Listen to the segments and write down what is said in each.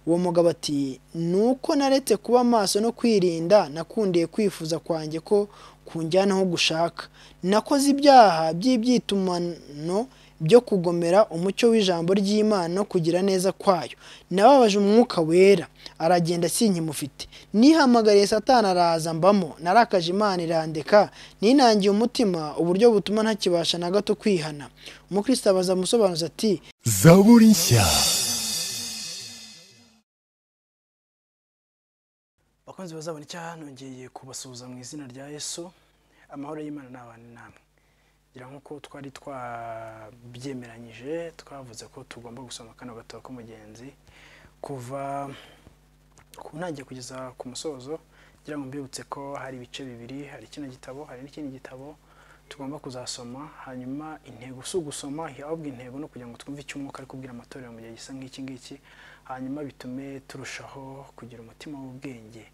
uwo mugabo ati ni uko naretse kuba maso no kwirinda nakundiye kwifuza kwanjye ko kunjyana aho gushaka nakoze ibyaha by'ibyitumano byo kugomera umucyo w'ijambo ry'Imana no kugira neza kwayo nababaje umwuka wera aragenda sinkimufite nihamagariye satani araza mbamo narakaje Imana irandeka ninangiye umutima uburyo butuma ntakibasha na gato kwihana umukristo abaza amusobanuza ati zaburi nshya bakunzi bazabona icyaha nongeye kubasuhuza mu izina rya yesu amahoro y'imana n'abana namwe ngira nk'uko twari twabyemeranyije twavuze ko tugomba gusoma kano gatabo k'umugenzi kuva ku ntangiriro kugeza ku musozo ngira ngo mbibutse ko hari ibice bibiri hari kino gitabo hari n'ikindi gitabo tugomba kuzasoma hanyuma intego si ugusoma ahubwo intego no kugira ngo twumve icyo umwuka ari kubwira amatorero mu gihe gisa nk'iki ngiki hanyuma bitume turushaho kugira umutima w'ubwenge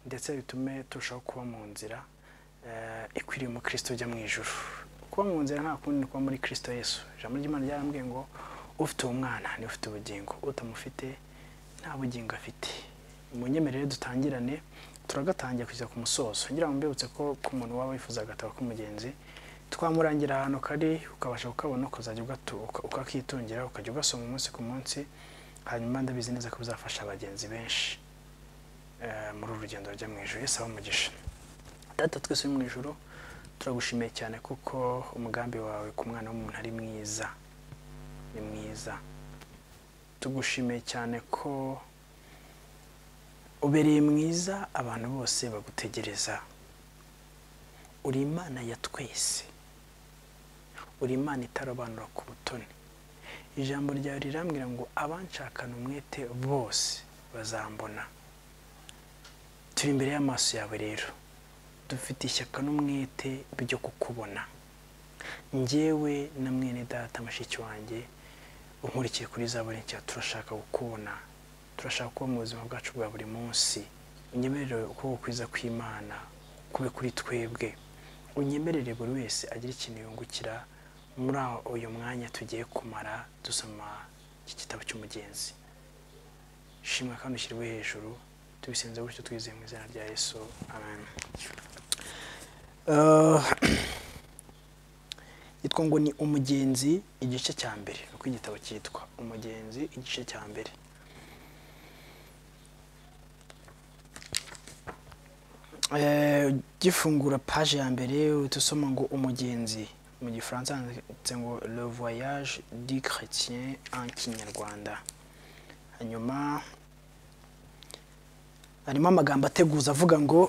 ndetse bitume turushaho kuba mu nzira eh, ikwiriye umukristo ujya mu ijuru kuba mu nzira nta kundi ni kuba muri kristo yesu ijambo ry'imana ryarambwiye ngo ufite uwo mwana niwe ufite ubugingo utamufite nta bugingo afite munyemerere dutangirane turagatangiye kugeza ku musozo ngira ngo mbibutse ko ku muntu waba wifuza agatabo k'umugenzi twamurangira ahantu kari ukabasha kukabona ukazajya ugatu- uka- ukakitungira ukajya ugasoma umunsi ku munsi hanyuma ndabizi neza ko bizafasha abagenzi benshi eh, muri uru rugendo rujya mu ijoro yesi abe umugisha data twese uri mu ijoro turagushimiye cyane kuko umugambi wawe ku mwana w'umuntu ari mwiza ni mwiza tugushimiye cyane ko ubereye mwiza abantu bose bagutegereza uri imana ya twese uri imana itarobanura ku butoni ijambo ryawe rirambwira ngo abanshakana umwete bose bazambona turi imbere y'amaso yawe rero dufite ishyaka n'umwete byo kukubona njyewe na mwene data mushiki wanjye unkurikiye kuri zaburi nshya turashaka kukubona turashaka kuba mu buzima bwacu bwa buri munsi unyemerere ukuboko kwiza kw'imana kube kuri twebwe unyemerere buri wese agira ikintu yungukira muri aho- uyu mwanya tugiye kumara dusoma iki gitabo cy'umugenzi shimwa kandi ushyirwe hejuru tubisenze gutyo twizeye mu izina rya yesu amen Eh, yitwa ngo ni umugenzi igice cya mbere ni uko igitabo cyitwa umugenzi igice cya mbere Eh, gifungura paje ya mbere uhita usoma ngo umugenzi mu gifaransa handitse ngo le voyage du chrétien en kinyarwanda hanyuma harimo amagambo ateguza avuga ngo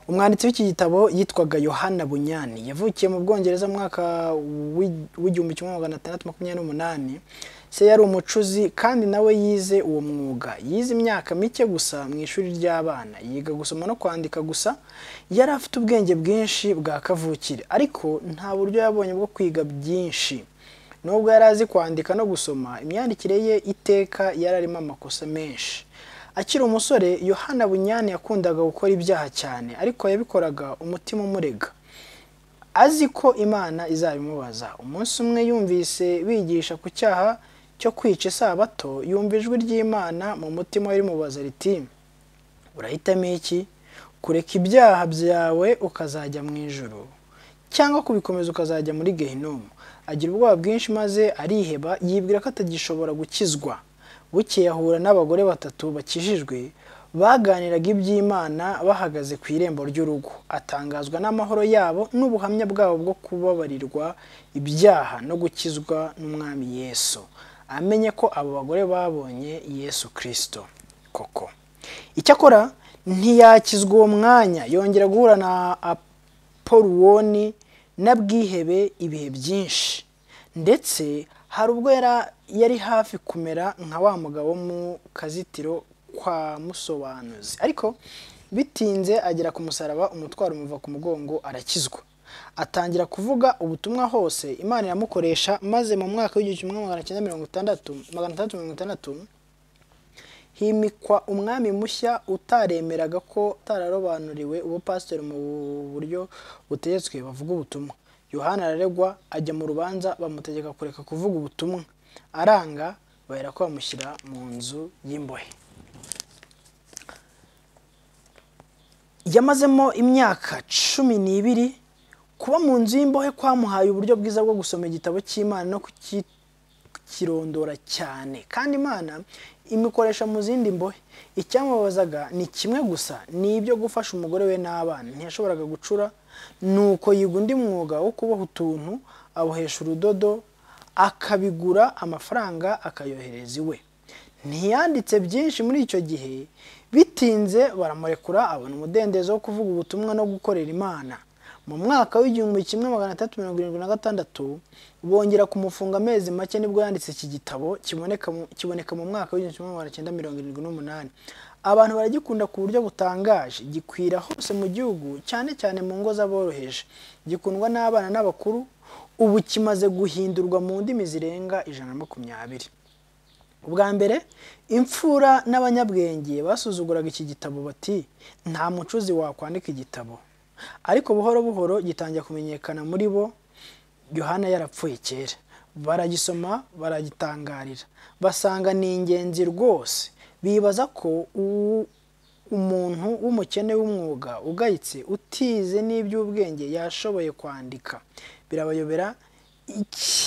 umwanditsi w'iki gitabo yitwaga yohana bunyani yavukiye mu bwongereza mu mwaka w'i- w'igihumbi kimwe magana atandatu makumyabiri n'umunani se yari umucuzi kandi nawe yize uwo mwuga yize imyaka mike gusa mu ishuri ry'abana yiga gusoma no kwandika gusa yari afite ubwenge bwinshi bwa kavukire ariko nta buryo yabonye bwo kwiga byinshi nubwo yari azi kwandika no gusoma imyandikire ye iteka yari arimo amakosa menshi akiri umusore yohana bunyani yakundaga gukora ibyaha cyane ariko yabikoraga umutima umurega azi ko imana izabimubaza umunsi umwe yumvise bigisha ku cyaha cyo kwica isabato yumva ijwi ry'imana mu mutima we rimubaza riti urahitamo iki kureka ibyaha byawe ukazajya mu ijoro cyangwa kubikomeza ukazajya muri gehinomu agira ubwoba bwinshi maze ariheba yibwira ko atagishobora gukizwa bukeye ahura n'abagore batatu bakijijwe baganiraga iby'imana bahagaze ku irembo ry'urugo atangazwa n'amahoro yabo n'ubuhamya bwabo bwo kubabarirwa ibyaha no gukizwa n'umwami yesu amenye ko abo bagore babonye yesu kirisito koko icyakora ntiyakizwa uwo mwanya yongera guhura na aporuwoni na bwihebe ibihe byinshi ndetse hari ubwo yara- yari hafi kumera nka wa mugabo mu kazitiro kwa musobanuzi ariko bitinze agera ku musaraba umutwaro umuva ku mugongo arakizwa atangira kuvuga ubutumwa hose imana iramukoresha maze mu mwaka w'igihumbi kimwe magana cyenda mirongo itandatu magana atandatu mirongo itandatu himikwa umwami mushya utaremeraga ko utararobanuriwe uwo pasiteri mu buryo butegetswe bavuga ubutumwa yohana araregwa ajya mu rubanza bamutegeka kureka kuvuga ubutumwa aranga bahera ko bamushyira mu nzu y'imbohe yamazemo imyaka cumi n'ibiri kuba mu nzu y'imbohe kwamuhaye uburyo bwiza bwo gusoma igitabo cy'imana no kukirondora cyane kandi imana imikoresha mu zindi mbohe icyamubabazaga ni kimwe gusa ni ibyo gufasha umugore we n'abana ntiyashoboraga gucura nuko yiga undi mwuga wo kuboha utuntu abohesha urudodo akabigura amafaranga akayohereza iwe ntiyanditse byinshi muri icyo gihe bitinze baramurekura abona umudendezo wo kuvuga ubutumwa no gukorera imana mu mwaka w'igihumbi kimwe magana atatu mirongo irindwi na gatandatu bongera kumufunga amezi make nibwo yanditse iki gitabo kiboneka mu- kiboneka mu mwaka w'igihumbi kimwe magana cyenda mirongo irindwi n'umunani abantu baragikunda ku buryo butangaje gikwira hose mu gihugu cyane cyane mu ngo z'aboroheje gikundwa n'abana n'abakuru ubu kimaze guhindurwa mu ndimi zirenga ijana na makumyabiri ubwa mbere imfura n'abanyabwenge basuzuguraga iki gitabo bati nta mucuzi wakwandika igitabo ariko buhoro buhoro gitangira kumenyekana muri bo yohana yarapfuye kera baragisoma baragitangarira basanga ni ingenzi rwose bibaza ko u- umuntu w'umukene w'umwuga ugayitse utize n'iby'ubwenge yashoboye kwandika birabayobera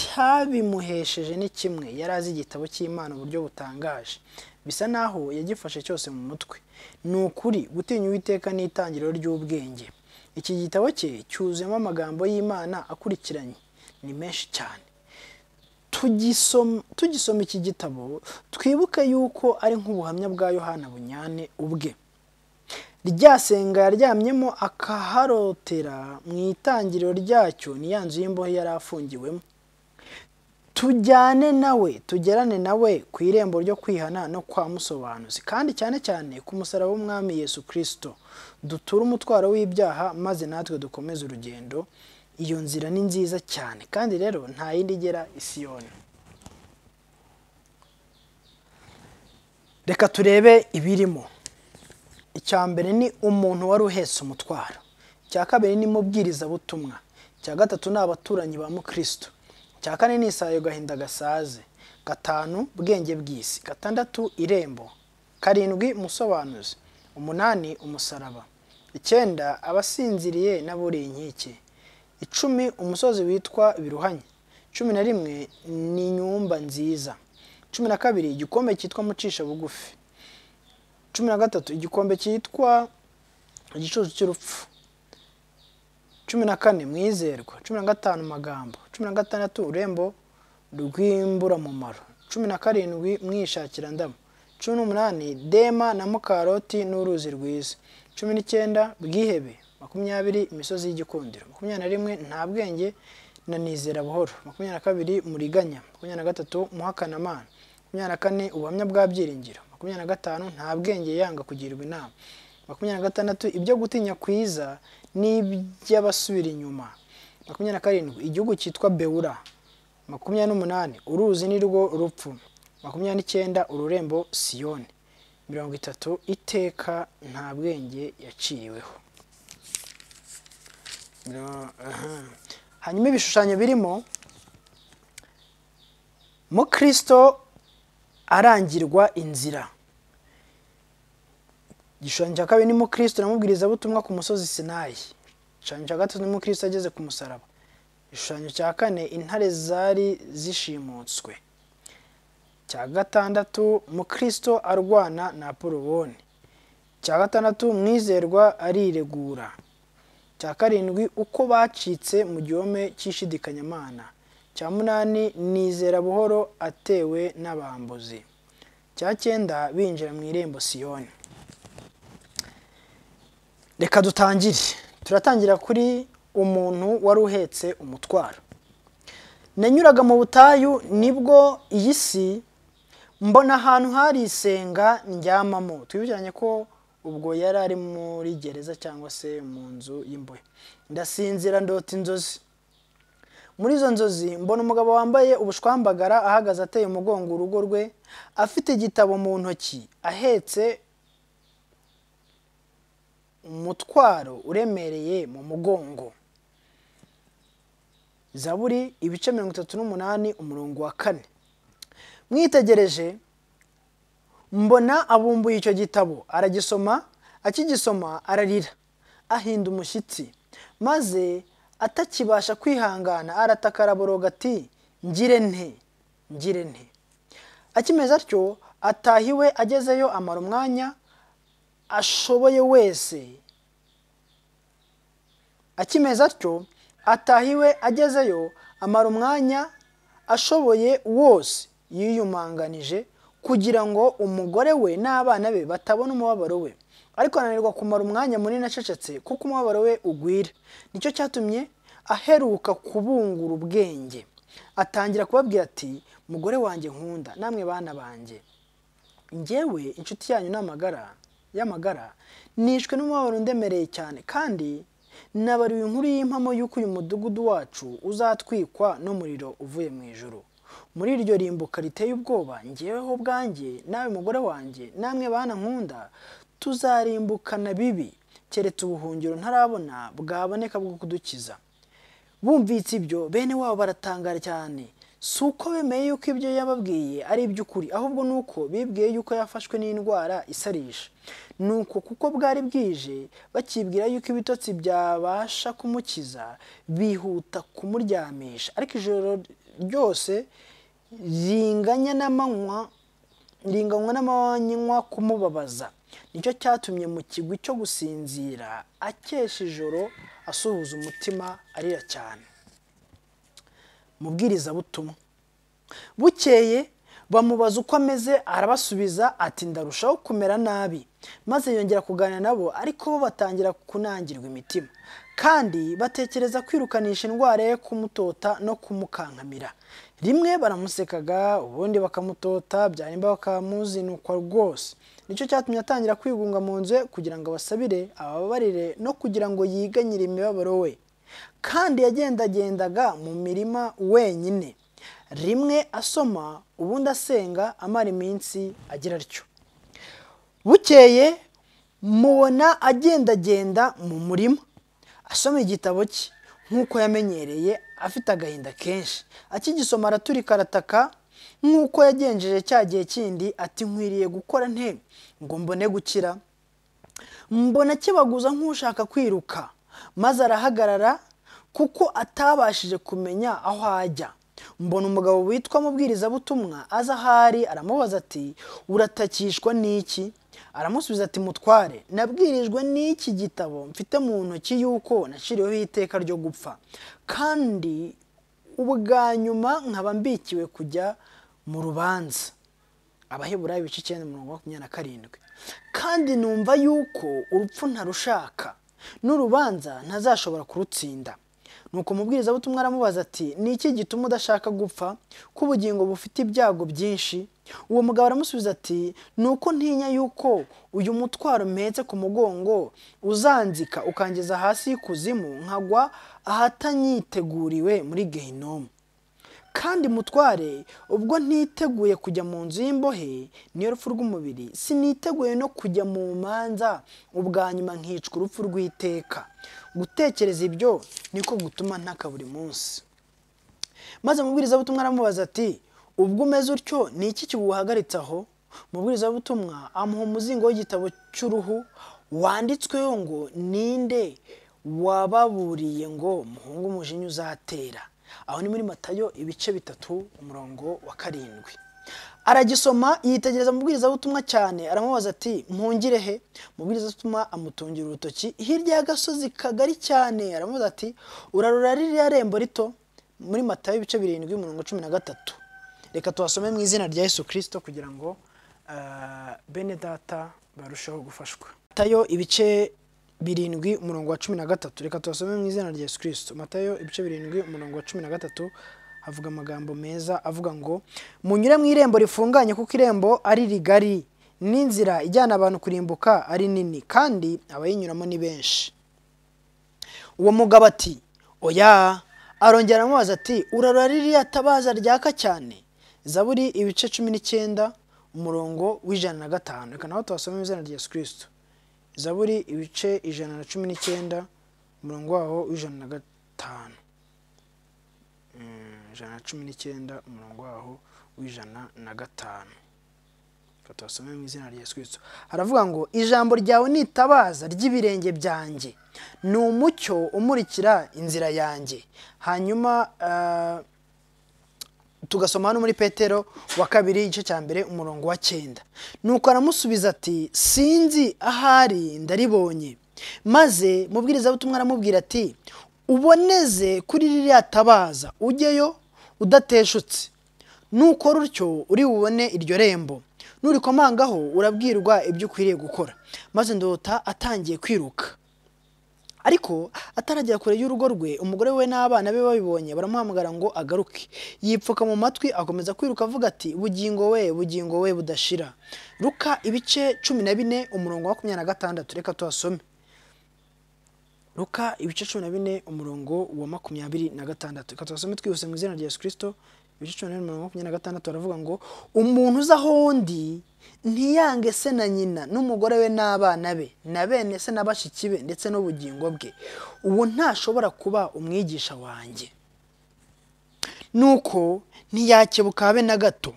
icyabimuhesheje ni kimwe yari azi igitabo cy'imana uburyo butangaje bisa naho yagifashe cyose mu mutwe ni ukuri gutinya uwiteka ni itangiriro ry'ubwenge iki gitabo cye cyuzuyemo amagambo y'imana akurikiranye ni menshi cyane tugisoma tugisoma iki gitabo twibuke yuko ari nk'ubuhamya bwa yohana bunyane ubwe ryasenga yaryamyemo akaharotera mu itangiriro ryacyo ni ya nzu y'imbohe yari afungiwemo tujyane nawe tugerane nawe ku irembo ryo kwihana no kwa musobanuzi kandi cyane cyane ku musaraba w'umwami yesu kirisito duture umutwaro w'ibyaha maze natwe dukomeze urugendo iyo nzira ni nziza cyane kandi rero nta yindi igera isiyoni reka turebe ibirimo icya mbere ni umuntu wari uhetse umutwaro icya kabiri ni mubwirizabutumwa icya gatatu ni abaturanyi ba mukristo icya kane ni isayo gahinda gasaze gatanu bwenge bw'isi gatandatu irembo karindwi musobanuzi umunani umusaraba icyenda abasinziriye n'aburiye inkike icumi umusozi witwa biruhanya cumi na rimwe ni inyumba nziza cumi na kabiri igikombe cyitwa mucisha bugufi cumi na gatatu igikombe cyitwa igicucu cy'urupfu cumi na kane mwizerwa cumi na gatanu magambo cumi na gatandatu urembo rw'imburamumaro cumi na karindwi mwishakira ndamu cumi n'umunani dema na mukaroti n'uruzi rwiza cumi n'icyenda bwihebe makumyabiri imisozi y'igikundiro makumyabiri na rimwe nta bwenge na nizera buhoro makumyabiri na kabiri muriganya makumyabiri na gatatu muhakana amana makumyabiri na kane ubuhamya bwa byiringiro makumyabiri na gatanu nta bwenge yanga kugirwa inama makumyabiri na gatandatu ibyo gutinya kwiza n'iby'abasubira inyuma makumyabiri na karindwi igihugu cyitwa bewura makumyabiri n'umunani uruzi ni rwo rupfu makumyabiri n'icyenda ururembo siyoni mirongo itatu iteka nta bwenge yaciriweho Miro- aha. hanyuma ibishushanyo birimo mukristo arangirwa inzira igishushanyo cya kabiri ni mukristo namubwirizabutumwa ku musozi sinayi igishushanyo cya gatatu ni mukristo ageze ku musaraba igishushanyo cya kane intare zari zishimutswe cya gatandatu mukristo arwana na apoloboni cya gatandatu mwizerwa ariregura cya karindwi uko bacitse mu gihome cy'ishidikanyamana cya munani nizera buhoro atewe n'abambuzi cya cyenda binjira mu irembo siyoni reka dutangire turatangira kuri umuntu wari uhetse umutwaro nanyuraga mu butayu nibwo iyi si mbona ahantu hari isenga ndyamamo twibukiranye ko ubwo yari ari muri gereza cyangwa se mu nzu y'imbohe ndasinzira ndota inzozi muri izo nzozi mbona umugabo wambaye ubushwambagara ahagaze ateye umugongo urugo rwe afite igitabo mu ntoki ahetse umutwaro uremereye mu mugongo zaburi ibice mirongo itatu n'umunani umurongo wa kane mwitegereje mbona abumbuye icyo gitabo aragisoma akigisoma ararira ahinda umushyitsi maze atakibasha kwihangana arataka araboroga ati ngire nte ngire nte akimeze atyo ataha iwe agezeyo amara umwanya ashoboye wese akimeze atyo ataha iwe agezeyo amara umwanya ashoboye wose yiyumanganije kugira ngo umugore we n'abana be batabona umubabaro we ariko ananirwa kumara umwanya munini acecetse kuko umubabaro we ugwira nicyo cyatumye aheruka kubungura ubwenge atangira kubabwira ati mugore wanjye nkunda namwe bana banjye ngewe inshuti yanyu n'amagara y'amagara nishwe n'umubabaro undemereye cyane kandi nabariwe inkuru y'impamo y'uko uyu mudugudu wacu uzatwikwa n'umuriro uvuye mu ijoro muri iryo rimbuka riteye ubwoba ngeweho ubwanjye nawe mugore wanjye namwe bana nkunda tuzarimbukana bibi keretse ubuhungiro ntarabona bwaboneka bwo kudukiza bumvise ibyo bene wabo baratangara cyane si uko bemeye yuko ibyo yababwiye ari iby'ukuri ahubwo ni uko bibwiye yuko yafashwe n'indwara isarisha ni uko kuko bwari bwije bakibwira yuko ibitotsi byabasha kumukiza bihuta kumuryamisha ariko ijoro ryose ringanya n'amanywa ringanywa n'amanywa kumubabaza nicyo cyatumye mu kigwi cyo gusinzira akesha ijoro asuhuza umutima arira cyane mubwirizabutumwa bukeye bamubaza uko ameze arabasubiza ati ndarushaho kumera nabi maze yongera kuganira nabo ariko bo batangira kunangirwa imitima kandi batekereza kwirukanisha indwara yo kumutota no kumukankamira rimwe baramusekaga ubundi bakamutota byarimba bakamuzinukwa rwose nicyo cyatumye atangira kwigunga mu nzu ye kugira ngo abasabire ababarire no kugira ngo yiganyire imibabaro we kandi yagendagendaga mu mirima wenyine rimwe asoma ubundi asenga amara iminsi agira atyo bukeye mubona agendagenda mu murima asoma igitabo cye nk'uko yamenyereye afite agahinda kenshi akigisoma araturika arataka nk'uko yagenjeje cya gihe kindi ati nkwiriye gukora nte ngo mbone gukira mbona kibaguza nk'ushaka kwiruka maze arahagarara kuko atabashije kumenya aho ajya mbona umugabo witwa mubwirizabutumwa aza ahari aramubaza ati uratakishwa n'iki aramusubiza ati mutware nabwirijwe n'iki gitabo mfite mu ntoki y'uko naciriweho iteka ryo gupfa kandi ubwa nyuma nkaba mbikiwe kujya mu rubanza abaheburayo ibice icyenda mirongo makumyabiri na karindwi kandi numva yuko urupfu ntarushaka n'urubanza ntazashobora kurutsinda nuko umubwirizabutumwa aramubaza ati ni iki gituma udashaka gupfa ko ubugingo bufite ibyago byinshi uwo mugabo aramusubiza ati ni uko ntinya yuko uyu mutwaro mpetse ku mugongo uzanzika ukangeza hasi y'ikuzimu nkagwa ahatanyiteguriwe muri gehinomu kandi mutware ubwo ntiteguye kujya mu nzu y'imbohe niyo rupfu rw'umubiri siniteguye no kujya mu manza ubwa nyuma nkicwa urupfu rw'iteka gutekereza ibyo niko gutuma ntaka buri munsi maze umubwirizabutumwa aramubaza ati ubwo umeze utyo ni iki kiwuhagaritse aho umubwirizabutumwa amuha umuzingo w'igitabo cy'uruhu wanditsweho ngo ninde wababuriye ngo muhunge umujinya uzatera aho ni muri matayo ibice bitatu umurongo wa karindwi aragisoma yitegereza mubwirizabutumwa cyane aramubaza ati mpungire he mubwirizabutumwa amutungira urutoki hirya y'agasozi kagari cyane aramubaza ati urarura ririya rembo rito muri matayo ibice birindwi umurongo cumi na gatatu reka tuhasome mu izina rya yesu kirisito kugira ngo bene data barusheho gufashwa matayo ibice birindwi umurongo wa cumi na gatatu reka tuhasome mu izina rya yesu kirisito matayo ibice birindwi umurongo wa cumi na gatatu havuga amagambo meza avuga ngo munyure mu irembo rifunganye kuko irembo ari rigari n'inzira ijyana abantu kurimbuka ari nini kandi abayinyuramo ni benshi uwo mugabo ati oya arongera aramubaza ati urarora ririya tabaza ryaka cyane zaburi ibice cumi n'icyenda umurongo w'ijana na gatanu reka naho tuhasome mu izina rya yesu kirisito zaburi ibice ijana na cumi n'icyenda umurongo waho w'ijana na gatanu ijana na cumi n'icyenda umurongo waho w'ijana na gatanu tubasome mu izina rya Yesu Kristo aravuga ngo ijambo ryawe ni itabaza ry'ibirenge byanjye ni umucyo umurikira inzira yanjye hanyuma ah, tugasoma hano muri petero wa kabiri igice cya mbere umurongo wa cyenda nuko aramusubiza ati sinzi ahari ndaribonye maze mubwirizabutumwa aramubwira ati uboneze kuri ririya tabaza ujyeyo udateshutse nukora utyo uri bubone iryo rembo nurikomangaho urabwirwa ibyo ukwiriye gukora maze ndota atangiye kwiruka ariko ataragera kure y'urugo rwe umugore we n'abana be babibonye baramuhamagara ngo agaruke yipfuka mu matwi akomeza kwiruka avuga ati bugingo we bugingo we budashira ruka ibice cumi na bine umurongo wa makumyabiri na gatandatu reka tuhasome ruka ibice cumi na bine umurongo wa makumyabiri na gatandatu reka tubasome twihuse mu izina rya yesu kirisito ibice cumi na bine umurongo wa makumyabiri na gatandatu baravuga ngo umuntu uza aho undi ntiyange se na nyina n'umugore we n'abana be na bene se na bashiki be ndetse n'ubugingo bwe uwo ntashobora kuba umwigisha wanjye nuko ntiyakebuka habe na gato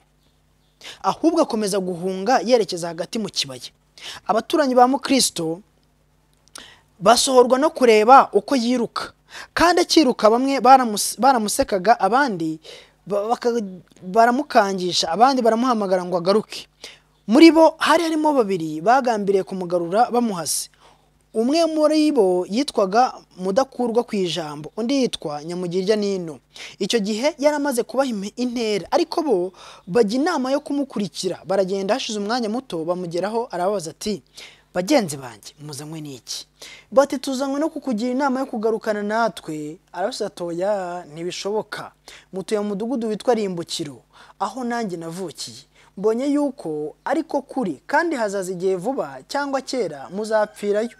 ahubwo akomeza guhunga yerekeza hagati mu kibaya abaturanyi ba mukristo basohorwa no kureba uko yiruka kandi akiruka bamwe baramus- baramusekaga abandi ba- baka- baramukangisha abandi baramuhamagara ngo agaruke muri bo hari harimo babiri bagambiriye kumugarura bamuhase umwe muri bo yitwaga mudakurwa ku ijambo undi yitwa nyamugirya n'ino icyo gihe yari amaze kubaha ime- intera ariko bo bajya inama yo kumukurikira baragenda hashize umwanya muto bamugeraho arababaza ati bagenzi banjye muzanywe n'iki bati tuzanywe no kukugira inama yo kugarukana natwe arabasatoya ntibishoboka mutuye mu mudugudu witwa rimbukiro aho nanjye navukiye mbonye yuko ariko kuri kandi hazaza igihe vuba cyangwa kera muzapfirayo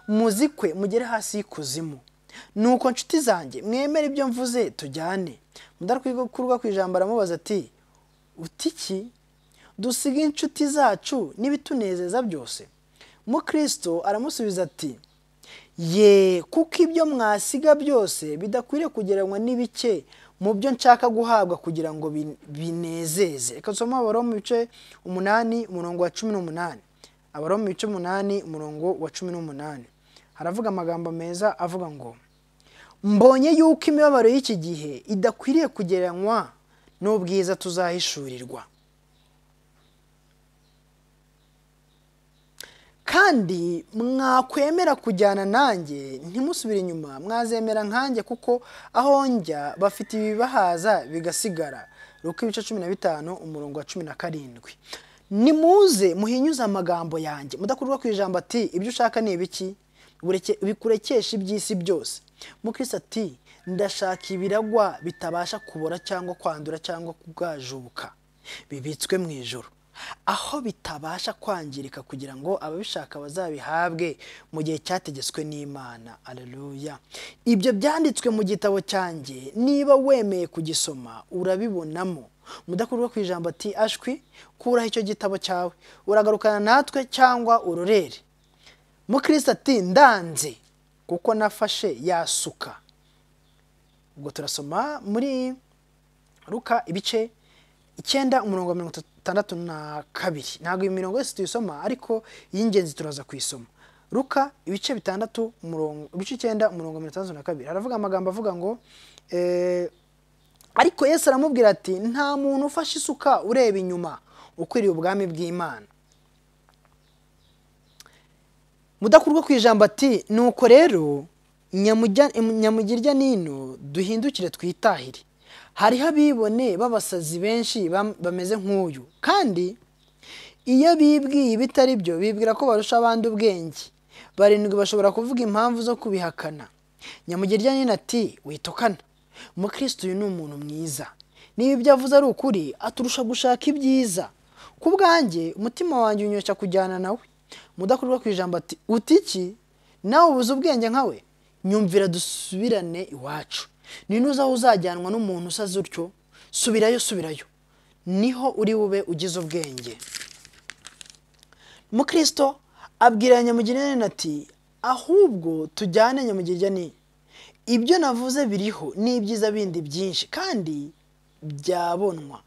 muzikwe mugere hasi y'ikuzimu nuko nshuti zanjye mwemere ibyo mvuze tujyane mudakurwa ku ijambo aramubaza ati utiki dusiga inshuti zacu n'ibitunezeza byose mukristo aramusubiza ati ye kuko ibyo mwasiga byose bidakwiriye kugereranywa n'ibike mu byo nshaka guhabwa kugira ngo bin- binezeze reka dusome abaroma ibice umunani umurongo wa cumi n'umunani abaroma ibice umunani umurongo wa cumi n'umunani haravuga amagambo meza avuga ngo mbonye yuko imibabaro y'iki gihe idakwiriye kugereranywa n'ubwiza tuzahishurirwa kandi mwakwemera kujyana nanjye ntimusubire inyuma mwazemera nkanjye kuko aho njya bafite ibibahaza bigasigara ruko ibice cumi na bitanu umurongo wa cumi na karindwi nimuze muhinyuze amagambo yanjye mudakurwa ku ijambo ati ibyo ushaka ni ibiki Bureke- bikurekesha iby'isi byose mukirisi ati ndashaka ibiragwa bitabasha kubora cyangwa kwandura cyangwa kugajubuka bibitswe mu ijoro aho bitabasha kwangirika kugira ngo ababishaka bazabihabwe mu gihe cyategetswe n'imana aleluya ibyo byanditswe mu gitabo cyanjye niba wemeye kugisoma urabibonamo mudakurwa ku ijambo ati ashwi kuraho icyo gitabo cyawe uragarukana natwe cyangwa urorere mukristo ati ndanze kuko nafashe yasuka ubwo turasoma muri ruka ibice icyenda umurongo wa mirongo itandatu na kabiri ntabwo iyi mirongo yose tuyisoma ariko iy'ingenzi turaza kuyisoma ruka ibice bitandatu umurongo ibice icyenda umurongo wa mirongo itandatu na kabiri haravuga amagambo avuga ngo eh, ariko yesu aramubwira ati nta muntu ufashe isuka ureba inyuma ukwiriye ubwami bw'imana mudakurwa ku ijambo ati nuko rero nyamujya- nyamugirya nino duhindukire twitahire hariho abibone b'abasazi benshi bam- bameze nk'uyu kandi iyo bibwiye ibitari byo bibwira ko barusha abandi ubwenge barindwi bashobora kuvuga impamvu zo kubihakana nyamugirya nino ati witokana umukristo uyu ni umuntu mwiza niba ibyo avuze ari ukuri aturusha gushaka ibyiza ku bwanjye umutima wanjye unyoshya kujyana nawe mudakurwa ku ijambo ati uti iki nawe ubuze ubwenge nkawe nyumvira dusubirane iwacu ninuza aho uzajyanwa n'umuntu usaze utyo subirayo subirayo niho uri bube ugize ubwenge mukristo abwira nyamugirira ati ahubwo tujyane nyamugirya ni ibyo navuze biriho n'ibyiza bindi byinshi kandi byabonwa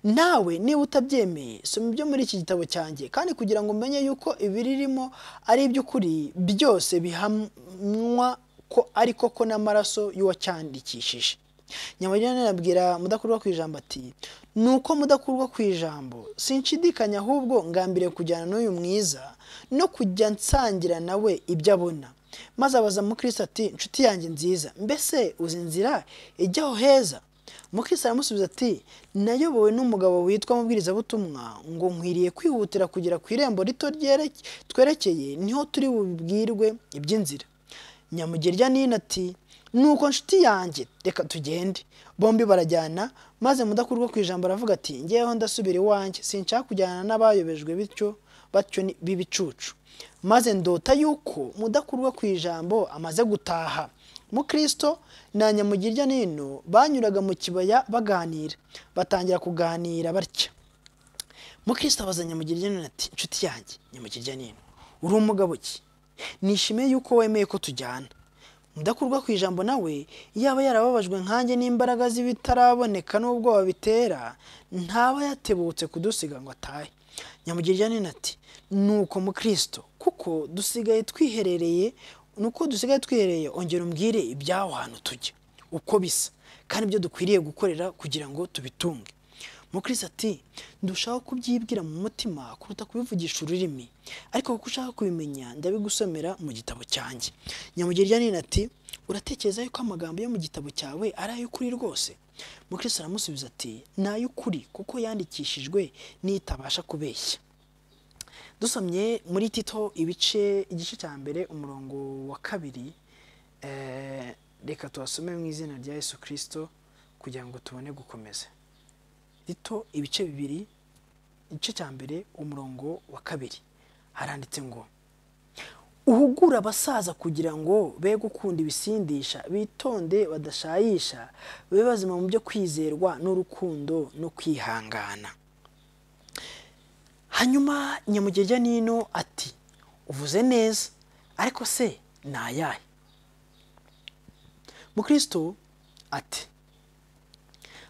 nawe niba utabyemeye soma ibyo muri iki gitabo cyanjye kandi kugira ngo umenye yuko ibiririmo ari iby'ukuri byose bihamwa ko ariko ko n'amaraso y'uwacyandikishije nyamugenda nabwira mudakurwa ku ijambo ati ni uko mudakurwa ku ijambo sinshidikanya ahubwo ngambiriye kujyana n'uyu mwiza no kujya nsangira nawe ibyo abona maze abaza mukristo ati inshuti yanjye nziza mbese uzi inzira ijya aho heza mukristo aramusubiza ati nayobowe n'umugabo witwa mubwirizabutumwa ngo nkwiriye kwihutira kugera ku irembo rito ryere- twerekeye niho turi bubwirwe iby'inzira nyamugerya nina ati nuko nshuti yanjye reka tugende bombi barajyana maze mudakurwa ku ijambo aravuga ati ngeweho ndasubira iwanjye sinshaka kujyana n'abayobejwe bityo batyo ni- b'ibicucu maze ndota yuko mudakurwa ku ijambo amaze gutaha mukristo na nyamugirya nino banyuraga mu kibaya baganira batangira kuganira batya mukristo abaza nyamugirya nino ati inshuti yanjye nyamugirya nino uri umugabo ki nishimiye yuko wemeye ko tujyana mudakurwa ku ijambo nawe yaba yarababajwe nkanjye n'imbaraga z'ibitaraboneka n'ubwoba bitera ntaba yatebutse kudusiga ngo atahe nyamugirya nini ati nuko mukristo kuko dusigaye twiherereye nuko dusigaye twiherereye ongera umbwire iby'aho hantu tujya uko bisa kandi ibyo dukwiriye gukorera kugira ngo tubitunge mukristo ati ndushaho kubyibwira mu mutima kuruta kubivugisha ururimi ariko kuko ushaka kubimenya ndabigusomera mu gitabo cyanjye nyamugirya nina ati uratekereza yuko amagambo yo mu gitabo cyawe ari ay'ukuri rwose mukristo aramusubiza ati ni ay'ukuri kuko yandikishijwe n'itabasha kubeshya dusomye muri tito ibice igice cya mbere umurongo wa kabiri eh, reka tubasome mu izina rya yesu kirisito kugira ngo tubone gukomeza rito ibice bibiri igice cya mbere umurongo wa kabiri haranditse ngo uhugura abasaza kugira ngo be gukunda ibisindisha bitonde badashayisha babe bazima mu byo kwizerwa n'urukundo no kwihangana hanyuma nyamugejya nino ati uvuze neza ariko se ni ayahe mukristo ati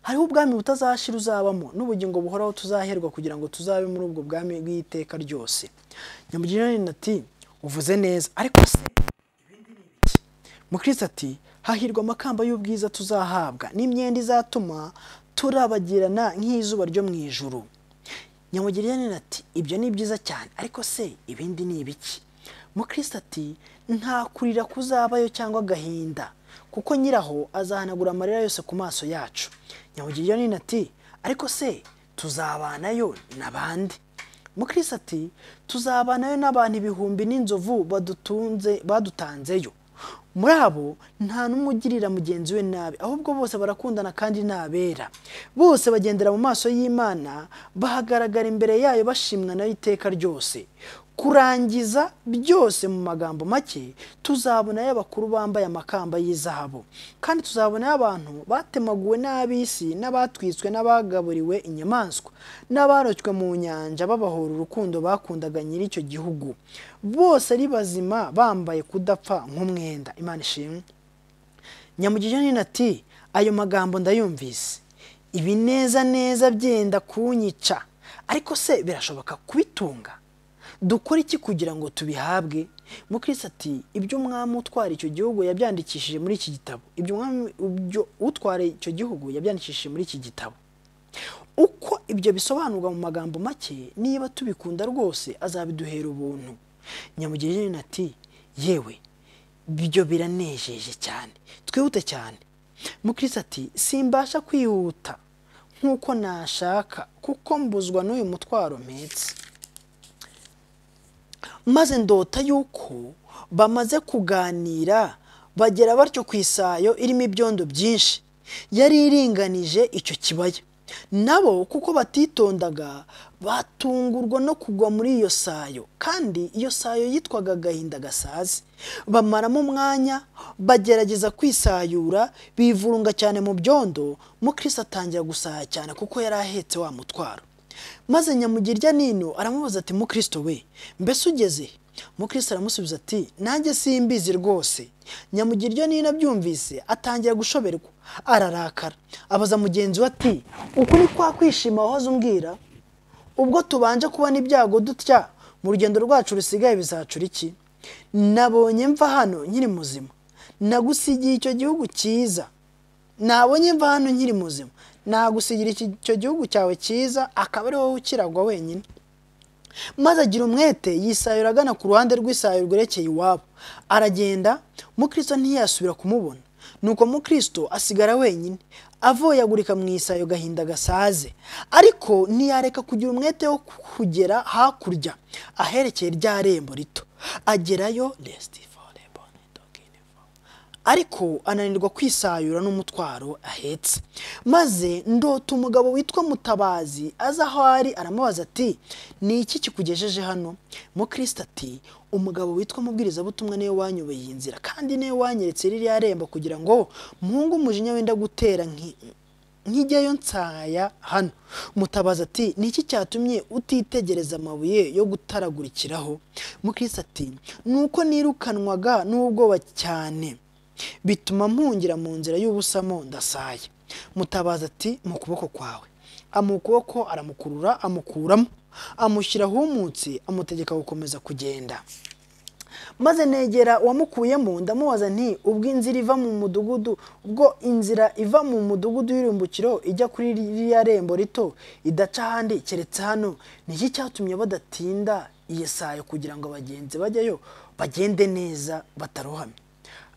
hariho ubwami butazashira uzabamo n'ubugingo buhoraho tuzaherwa kugira ngo tuzabe muri ubwo bwami bw'iteka ryose nyamugirira nini ati uvuze neza ariko se ibindi ni ibiki?" mukristo ati hahirwa amakamba y'ubwiza tuzahabwa n'imyenda izatuma turabagirana nk'izuba ryo mu ijuru nyamugirira nini ati ibyo ni byiza cyane ariko se ibindi ni ibiki mukristo ati nta kurira kuzabayo cyangwa agahinda kuko nyiraho azahanagura amarira yose ku maso yacu nyamugirira nini ati ariko se tuzabanayo na bande mukristo ati tuzabanayo n'abantu ibihumbi n'inzovu badutunze badutanzeyo muri abo nta n'umwe ugirira mugenzi we nabi ahubwo bose barakundana kandi ni abera bose bagendera mu maso y'imana bahagaragara imbere yayo bashimwa nayo iteka ryose kurangiza byose mu magambo make tuzabonayo abakuru bambaye amakamba y'izahabu kandi tuzabonayo abantu batemaguwe n'ab'isi n'abatwitswe n'abagaburiwe inyamaswa n'abarocwe mu nyanja babahora urukundo bakundaga nyir'icyo gihugu bose ari bazima bambaye kudapfa nk'umwenda imana ishimwe nyamugirira nini ati ayo magambo ndayumvise ibinezaneza byenda kunyica ariko se birashoboka kubitunga dukora iki kugira ngo tubihabwe mukristo ati ibyo umwami utwara icyo gihugu yabyandikishije muri iki gitabo ibyo umwami ibyo utwara icyo gihugu yabyandikishije muri iki gitabo uko ibyo bisobanurwa mu magambo make niba tubikunda rwose azabiduhera ubuntu nyamugirira ati yewe ibyo biranejeje cyane twihute cyane mukristo ati simbasha kwihuta nk'uko nashaka kuko mbuzwa n'uyu mutwaro mpetse maze ndota yuko bamaze kuganira bagera batyo ku isayo irimo ibyondo byinshi yari iringanije icyo kibaya nabo kuko batitondaga batungurwa no kugwa muri iyo sayo kandi iyo sayo yitwaga agahinda gasaze bamaramo umwanya bagerageza kwisayura bivurunga cyane mu byondo mukristo atangira gusaya cyane kuko yari ahetse wa mutwaro maze nyamugirya nino aramubaza ati mukristo we mbese ugeze he?" umukristo aramusubiza ati nanjye simbizi rwose nyamugiryo nina byumvise atangira gushoberwa ararakara abaza mugenzi we ati uku ni kwa kwishima wahoze umbwira ubwo tubanje kubona ibyago dutya mu rugendo rwacu rusigaye bizacura iki nabonye mva hano nkiri muzima nagusigiye icyo gihugu cyiza nabonye mva hano nkiri muzima nagusigira iki- icyo gihugu cyawe cyiza akaba ari wowe ukiragwa wenyine maze agira umwete yisayura agana ku ruhande rw'isayo rwerekeye iwabo aragenda mukristo ntiyasubira kumubona nuko mukristo asigara wenyine avoyagurika mu isayo gahinda gasaze ariko ntiyareka kugira umwete wo kugera hakurya aherekeye rya rembo rito agerayo resiti forebo ariko ananirwa kwisayura n'umutwaro ahetse maze ndota umugabo witwa mutabazi aza aho ari aramubaza ati ni iki kikugejeje hano mukristo ati umugabo witwa mubwirizabutumwa niwe wanyobeye iyi nzira kandi niwe wanyeretse ririya rembo kugira ngo muhunge umujinya wenda gutera nki- nkijyayo nsaya hano mutabazi ati ni iki cyatumye utitegereza amabuye yo gutaragurikiraho mukristo ati ni uko nirukanwaga n'ubwoba cyane bituma mpungira mu nzira y'ubusamo ndasaya mutabaza ati mu kuboko kwawe amuha ukuboko aramukurura amukuramo amushyira ahumutse amutegeka gukomeza kugenda maze negera uwamukuyemo ndamubaza nti ubwo inzira iva mu mudugudu ubwo inzira iva mu mudugudu y'irimbukiro ijya kuri ririya rembo rito idaca ahandi keretse hano ni iki cyatumye badatinda iyi sayo kugira ngo abagenzi bajyayo bagende neza batarohamye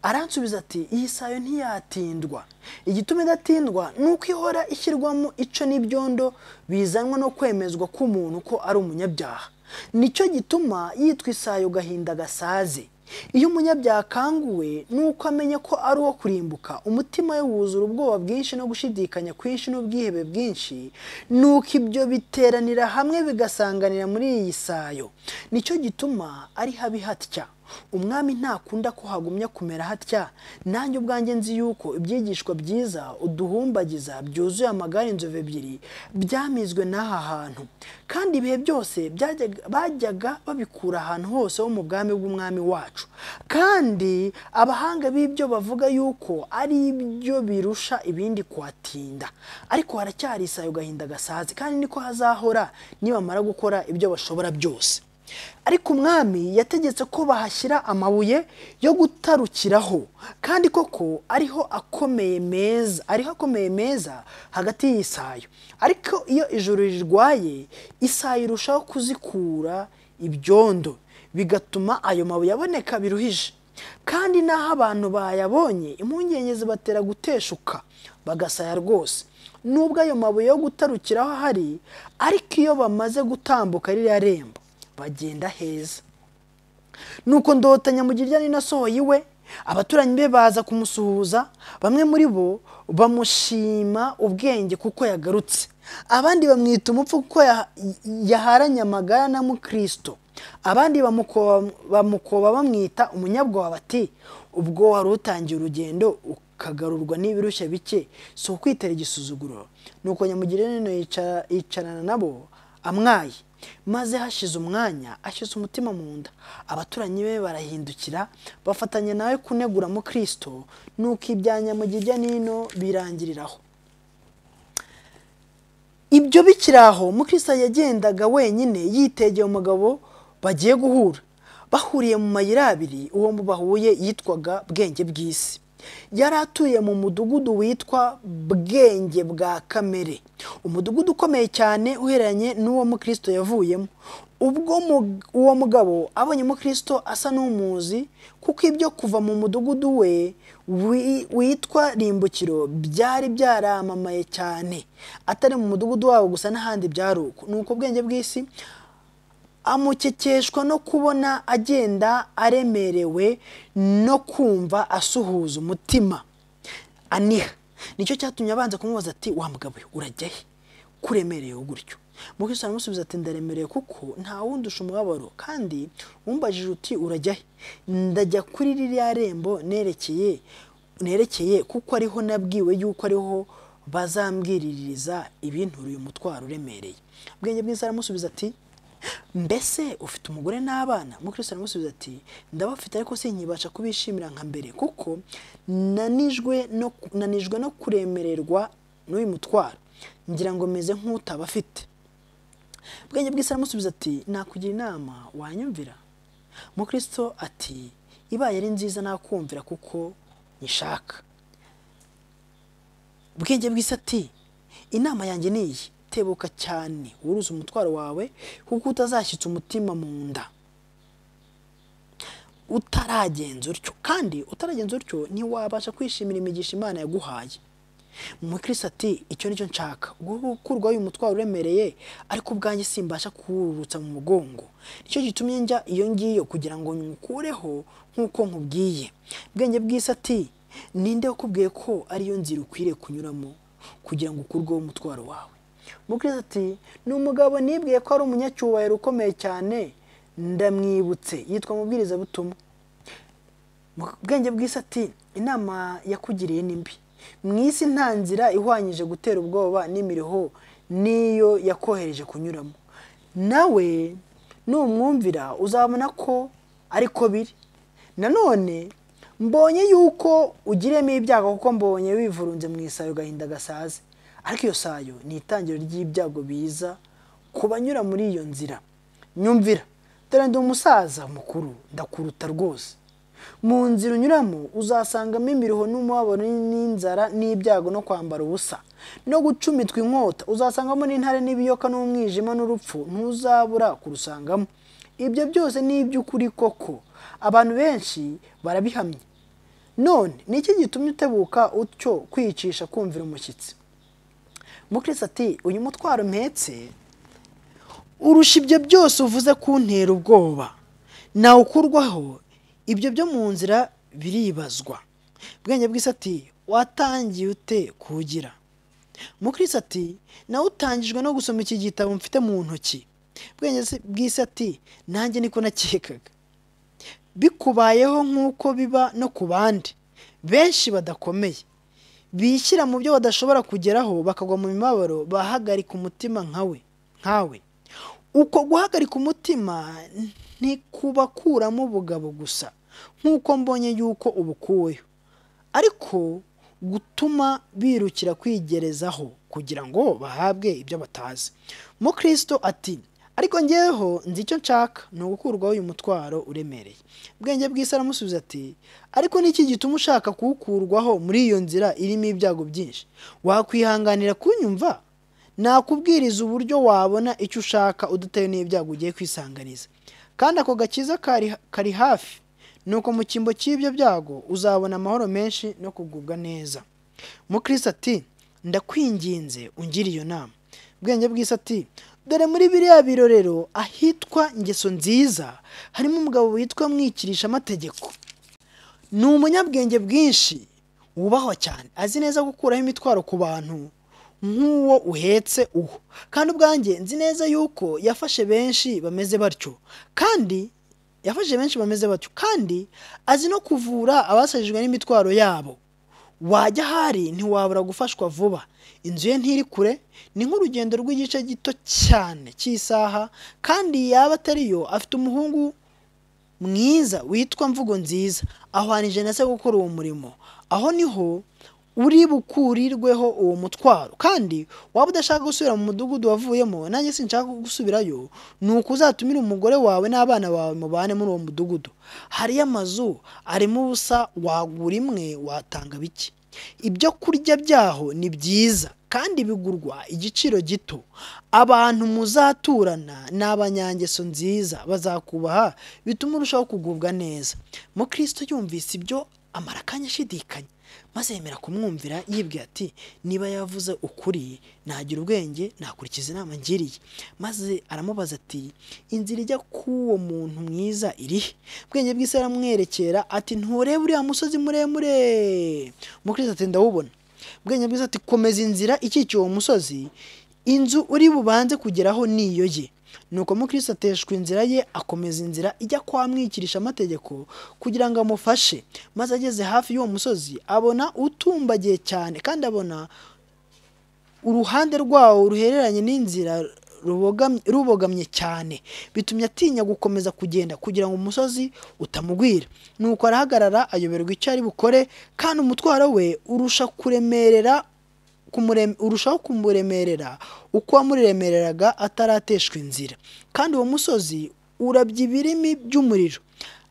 aransubiza ati iyi sayo ntiyatindwa igituma idatindwa ni uko ihora ishyirwamo ico n'ibyondo bizanwa no kwemezwa k'umuntu ko ari umunyabyaha nicyo gituma yitwa isayo gahinda gasaze iyo umunyabyaha akanguwe ni uko amenya ko ari uwo kurimbuka umutima we wuzura ubwoba bwinshi no gushidikanya kwinshi n'ubwihebe bwinshi nuko ibyo biteranira hamwe bigasanganira muri iyi sayo nicyo gituma ari habi hatya umwami ntakunda ko hagumya kumera hatya nanjye ubwanjye nzi yuko ibyigishwa byiza uduhumbagiza byuzuye amagare inzovu ebyiri byamizwe n'aha hantu kandi ibihe byose byajyaga- bajyaga babikura ahantu hose ho mu bwami bw'umwami wacu kandi abahanga b'ibyo bavuga yuko ari ibyo birusha ibindi kuhatinda ariko haracyari isayo gahinda gasaze kandi niko hazahora nibamara gukora ibyo bashobora byose ariko umwami yategetse ko bahashyira amabuye yo gutarukiraho kandi koko ariho akomeye meza ariho akomeye meza hagati y'isayo ariko iyo ijoro rirwaye isayo irushaho kuzikura ibyondo bigatuma ayo mabuye aboneka biruhije kandi n'aho abantu bayabonye impungenge zibatera guteshuka bagasaya rwose nubwo ayo mabuye yo gutarukiraho ahari ariko iyo bamaze gutambuka ririya rembo bagenda heza nuko ndota nyamugirya nina asohoye iwe abaturanyi be baza kumusuhuza bamwe muri bo bamushima ubwenge kuko yagarutse abandi bamwita umupfu kuko ya- yaharanye amagara na mukristo abandi bamukoba- bamukoba bamwita umunyabwoba bati ubwo wari utangiye urugendo ukagarurwa n'ibirushya bike si ukwitera igisuzuguro nuko nyamugirya nino yicara- yicarana nabo amwaye maze hashize umwanya ashyize umutima mu nda abaturanyi be barahindukira bafatanya nawe kunegura mu kristo nuko ibya nyamugirya nino birangiriraho ibyo bikiri aho mukristo yagendaga wenyine yitegeye umugabo bagiye guhura bahuriye mu mayira abiri uwo mu bahuye yitwaga bwenge bw'isi yari atuye mu mudugudu witwa bwenge bwa kamere umudugudu ukomeye cyane uhereranye n'uwo mukristo yavuyemo ubwo mu- uwo mugabo abonye mukristo asa n'umuzi kuko ibyo kuva mu mudugudu we wi- witwa rimbukiro byari byaramamaye cyane atari mu mudugudu wabo gusa n'ahandi byari uko ni uko ubwenge bw'isi amukekeshwa no kubona agenda aremerewe no kumva asuhuza umutima aniha nicyo cyatumye abanza kumubaza ati wa mugabo we urajya he kuremereye gutyo mukristo aramusubiza ati ndaremereye kuko nta wundusha umubabaro kandi wumbajije uti urajya he ndajya kuri ririya rembo nerekeye nerekeye kuko ariho nabwiwe yuko ariho bazambwiririza ibinturiye umutwaro uremereye ubwenge bwiza aramusubiza ati mbese ufite umugore n'abana umukristo aramusubiza ati ndabafite ariko sinkibasha kubishimira nka mbere kuko nanijwe no nanijwe no kuremererwa n'uyu mutwaro ngira ngo meze nk'utabafite bwenge bw'isi aramusubiza ati nakugira inama wanyumvira umukristo ati ibaye ari nziza nakumvira kuko nyishaka bwenge bw'isi ati inama yanjye ni iyi tebuka cyane wuruze umutwaro wawe kuko utazashyitsa umutima mu nda utaragenza utyo kandi utaragenza utyo ntiwabasha kwishimira imigisha imana yaguhaye umukirisi ati icyo nicyo nshaka gukurwaho uyu mutwaro uremereye ariko ubwanjye simbasha kuwururutsa mu mugongo nicyo gitumye njya iyo ngiyo kugira ngo nyukureho nk'uko nkubwiye ubwenge bw'isi ati ninde wakubwiye ko ariyo nzira ukwiriye kunyuramo kugira ngo ukurweho umutwaro wawe umukirisi ati ni umugabo nibwiye ko ari umunyacyubahiro ukomeye cyane ndamwibutse yitwa mubwirizabutumwa ubwenge bw'isi ati inama yakugiriye ni mbi mu isi nta nzira ihwanyije gutera ubwoba n'imiriho n'iyo yakohereje kunyuramo nawe numwumvira uzabona ko ariko biri nanone mbonye yuko ugiremo ibyago kuko mbonye wivurunze mu isayo gahinda gasaze ariko iyo sayo ni itangiro ry'ibyago biza ku banyura muri iyo nzira nyumvira dore ndi umusaza mukuru ndakuruta rwose mu nzira unyuramo uzasangamo imiriho n'umubabaro n'inzara n'ibyago no kwambara ubusa no gucumitwa inkota uzasangamo n'intare n'ibiyoka n'umwijima n'urupfu ntuzabura kurusangamo ibyo byose ni iby'ukuri koko abantu benshi barabihamya none ni iki gitumye utebuka utyo kwicisha kumvira umushyitsi mukirisi ati uyu mutwaro mpetse urusha ibyo byose uvuze kuntera ubwoba nawukurwaho ibyo byo mu nzira biribazwa bwenge bw'isi ati watangiye ute kugira mukirisi ati nawe utangijwe no gusoma iki gitabo mfite mu ntoki bwenge bw'isi ati nanjye niko nakekaga bikubayeho nk'uko biba no ku bandi benshi badakomeye bishyira mu byo badashobora kugeraho bakagwa mu mibabaro bahagarika umutima nkawe nkawe uko guhagarika umutima ntikubakuramo ubugabo gusa nk'uko mbonye yuko ubukuweho ariko gutuma birukira kwigerezaho kugira ngo bahabwe ibyo batazi mukristo ati ariko ngeweho nzi icyo nshaka ni ugukurwaho uyu mutwaro uremereye ubwenge bw'isi aramusubiza ati ariko n'iki gituma ushaka kuwukurwaho muri iyo nzira irimo ibyago byinshi wakwihanganira kunyumva nakubwiriza uburyo wabona icyo ushaka udatewe n'ibyago ugiye kwisanganiza kandi ako gakiza kari hafi ni uko mu cyimbo cy'ibyo byago uzabona amahoro menshi no kugubwa neza mukirisi ati ndakwinginze ungire iyo nama ubwenge bw'isi ati dore muri biriya birorero ahitwa ingeso nziza harimo umugabo witwa mwikirisha amategeko ni umunyabwenge bwinshi wubahwa cyane azi neza gukuraho imitwaro ku bantu nk'uwo uhetse uwo kandi ubwanjye nzi neza yuko yafashe benshi bameze batyo kandi yafashe benshi bameze batyo kandi azi no kuvura abasajijwe n'imitwaro yabo wajya ahari ntiwabura gufashwa vuba inzu ye ntiri kure ni nk'urugendo rw'igice gito cyane cy'isaha kandi yaba atariyo afite umuhungu mwiza witwa mvugo nziza ahwanije na se gukora uwo murimo aho niho uri bukurirweho uwo mutwaro kandi waba udashaka gusubira mu mudugudu wavuyemo nanjye sinshaka gusubirayo ni uko uzatumira umugore wawe n'abana bawe mubane muri uwo mudugudu hariyo amazu arimo ubusa wagura imwe watanga bike ibyo kurya byaho ni byiza kandi bigurwa igiciro gito abantu muzaturana ni abanyangeso nziza bazakubaha bituma urushaho kugubwa neza mukristo yumvise ibyo amara akanya ashidikanya maze yemera kumwumvira yibwira ati niba yavuze ukuri nagira ubwenge nakurikiza inama ngiriye maze aramubaza ati inzira ijya k'uwo muntu mwiza irihe ubwenge bw'isi aramwerekera ati nturebe uriya musozi muremure mukiriya ati ndawubona ubwenge bw'isi ati komeza inzira ikikiye uwo musozi inzu uri bubanze kugeraho niyo ye nuko mukirisi ateshwa inzira ye akomeza inzira ijya kwa mwikirisha amategeko kugira ngo amufashe maze ageze hafi y'uwo musozi abona utumbagiye cyane kandi abona uruhande rwawo ruhereranye n'inzira rubogamye- rubogamye cyane bitumye atinya gukomeza kugenda kugira ngo umusozi utamugwira nuko arahagarara ayoberwa icyo ari bukore kandi umutwaro we urusha kuremerera kumurem- urushaho kumuremerera uko wamuremereraga atarateshwa inzira kandi uwo musozi urabya ibirimi by'umuriro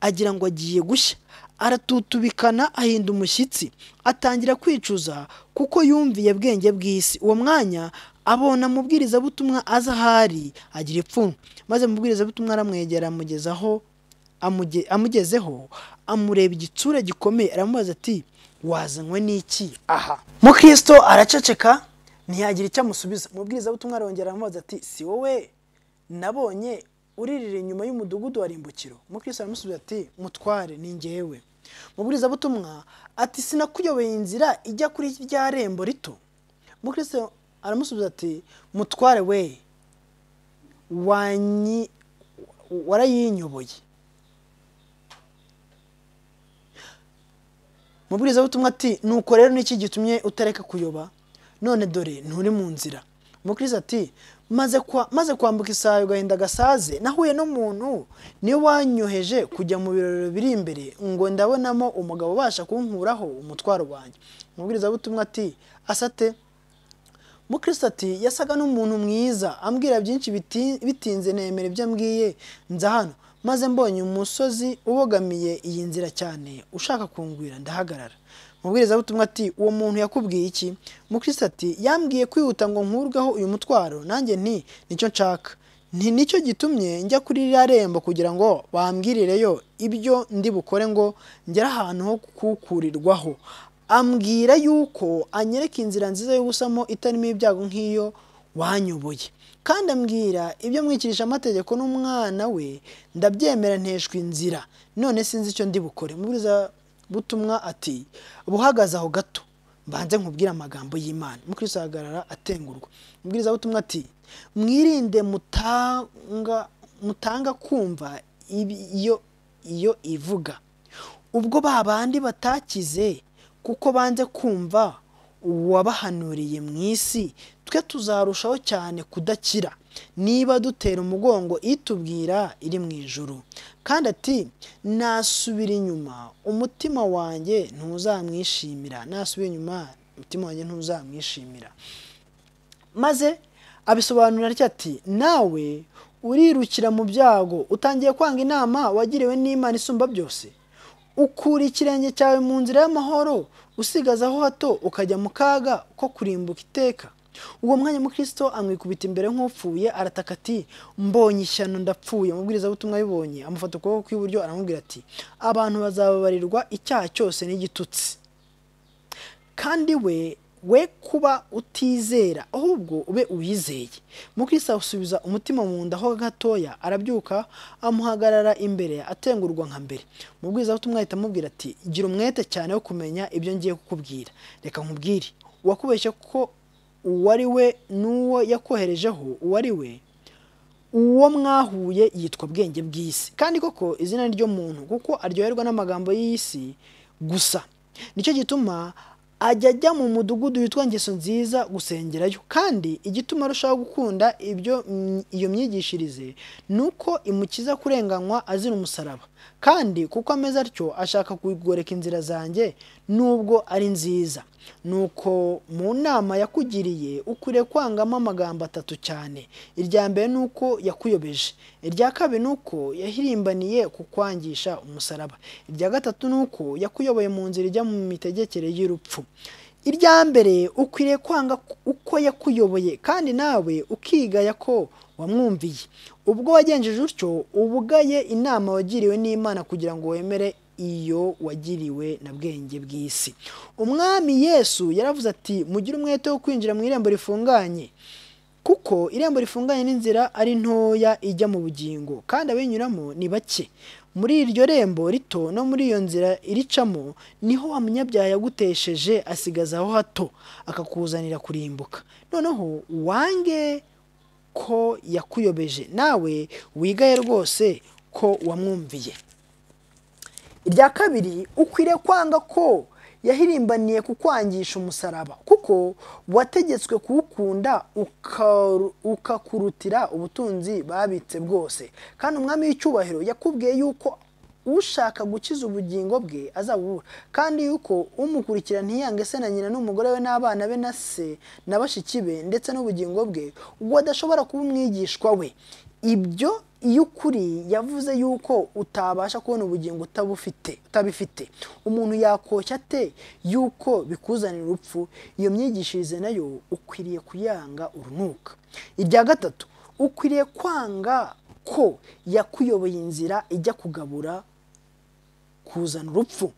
agira ngo agiye gushya aratutubikana ahinda umushyitsi atangira kwicuza kuko yumviye bwenge bw'isi uwo mwanya abona amubwirizabutumwa aza ahari agira ipfunwe maze amubwirizabutumwa aramwegera amugezaho amuge- amugezeho amureba igitsura gikomeye aramubaza ati wazanywe n'iki aha mukristo araceceka ntiyagira icyo amusubiza umubwirizabutumwa arongera aramubaza ati si wowe nabonye uririra inyuma y'umudugudu wa rimbukiro umukristo aramusubiza ati mutware ni njyewe umubwirizabutumwa ati sinakuyobeye inzira ijya kuri rya rembo rito umukristo aramusubiza ati mutware we wanyi warayinyoboye mubwirizabutumwa ati nuko rero niki gitumye utareka kuyoba none dore nturi mu nzira mukiriza ati maze kwa- maze kwambuka isayo agahinda gasaze nahuye n'umuntu niwe wanyoheje kujya mu birori biri imbere ngo ndabonamo umugabo ubasha kunkuraho umutwaro wanjye mubwirizabutumwa ati asate mukristo ati yasaga n'umuntu mwiza ambwira byinshi biti- bitinze nemera ibyo ambwiye nza hano maze mbonye umusozi ubogamiye iyi nzira cyane ushaka kungwira ndahagarara mubwirizabutumwa ati uwo muntu yakubwiye iki mukristo ati yambwiye kwihuta ngo nkurweho uyu mutwaro nanjye nti nicyo nshaka nti nicyo gitumye njya kuri ririya rembo kugira ngo bambwirireyo ibyo ndi bukore ngo ngere ahantu ho kukurirwaho ambwira yuko anyereka inzira nziza y'ubusamo itarimo ibyago nk'iyo wanyoboye kandi ambwira ibyo mwikirisha amategeko n'umwana we ndabyemera nteshwa inzira none sinzi icyo ndi bukore mubwiriza butumwa ati buhagaze aho gato mbanze nkubwire amagambo y'imana mukristo ahagarara atengurwa umubwiriza butumwa ati mwirinde mutanga mutanga kumva ibi- iyo iyo ivuga ubwo ba bandi batakize kuko banze kumva uwabahanuriye mu isi twe tuzarushaho cyane kudakira niba dutera umugongo itubwira iri mu ijuru kandi ati nasubira inyuma umutima wanjye ntuzamwishimira nasubira inyuma umutima wanjye ntuzamwishimira maze abisobanura atya ati nawe urirukira mu byago utangiye kwanga inama wagiriwe n'imana isumba byose ukura ikirenge cyawe mu nzira y'amahoro usigaza aho hato ukajya mu kaga ko kurimbuka iteka uwo mwanya mukristo amwikubita imbere nk'upfuye arataka ati mbonye ishyano ndapfuye umubwirizabutumwa abibonye amufata ukuboko kw'iburyo aramubwira ati abantu bazababarirwa icyaha cyose n'igitutsi kandi we we kuba utizera ahubwo ube uwizeye mukristo asubiza umutima mu nda ho gatoya arabyuka amuhagarara imbere atengurwa nka mbere umubwirizabutumwa ahita amubwira ati gira umwete cyane wo kumenya ibyo ngiye kukubwira reka nkubwire uwakubeshye ko uwo ari we n'uwo yakoherejeho uwo ari we uwo mwahuye yitwa bwenge bw'isi kandi koko izina ry'umuntu kuko aryoherwa n'amagambo y'isi gusa nicyo gituma ajya ajya mu mudugudu witwa ngeso nziza gusengerayo kandi igituma arushaho gukunda ibyo mm, iyo myigishirize ni uko imukiza kurenganywa azira umusaraba kandi kuko ameze atyo ashaka kugoreka inzira zanjye nubwo ari nziza nuko mu nama yakugiriye ukwiriye kwangamo amagambo atatu cyane irya mbere ni uko yakuyobeje irya kabiri ni uko yahirimbaniye kukwangisha umusaraba irya gatatu ni uko yakuyoboye mu nzira ijya mu mitegekere y'urupfu irya mbere ukwiriye kwanga uko yakuyoboye kandi nawe ukigaya ko wamwumviye ubwo wagenjeje utyo uba ugaye inama wagiriwe n'imana kugira ngo wemere iyo wagiriwe na bwenge bw'isi umwami yesu yaravuze ati mugire umwete wo kwinjira mu irembo rifunganye kuko irembo rifunganye n'inzira ari ntoya ijya mu bugingo kandi abinyuramo ni bake muri iryo rembo rito no muri iyo nzira iricamo niho wa munyabyaha yagutesheje asigaza aho hato akakuzanira kurimbuka noneho wange ko yakuyobeje nawe wigaye rwose ko wamwumviye irya kabiri ukwiriye kwanga ko yahirimbaniye kukwangisha umusaraba kuko wategetswe kuwukunda ukaru- ukakurutira ubutunzi babitse bwose kandi umwami w'icyubahiro yakubwiye yuko ushaka gukiza ubugingo bwe azabubura kandi yuko umukurikira ntiyange se na nyina n'umugore we n'abana be na se na bashiki be ndetse n'ubugingo bwe ubwo adashobora kuba umwigishwa we ibyo iyo ukuri yavuze yuko utabasha kubona ubugingo utabufite utabifite umuntu yakoshya ate yuko bikuzanira urupfu iyo myigishirize nayo ukwiriye kuyanga urunuka irya gatatu ukwiriye kwanga ko yakuyoboye inzira ijya kugabura kuzana urupfu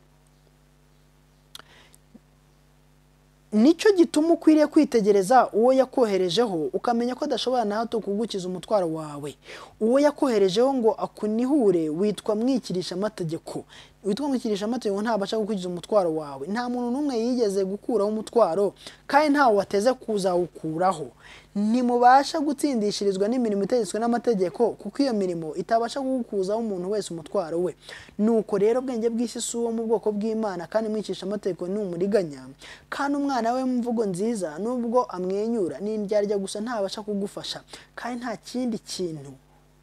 nicyo gituma ukwiriye kwitegereza uwo yakoherejeho ukamenya ko adashobora na hato kugukiza umutwaro wawe uwo yakoherejeho ngo akunihure witwa mwikirisha amategeko witwa mwikirisha amategeko ntabasha gukukiza umutwaro wawe nta muntu n'umwe yigeze gukuraho umutwaro kandi ntawe wateze kuzawukuraho ntimubasha gutsindishirizwa n'imirimo itegetswe n'amategeko kuko iyo mirimo itabasha kugukuzaho umuntu wese umutwaro we nuko rero ubwenge bw'isi si uwo mu bwoko bw'imana kandi mwicisha amategeko ni umuriganya kandi umwana we mu mvugo nziza nubwo amwenyura ni indyarya gusa ntabasha kugufasha kandi nta kindi kintu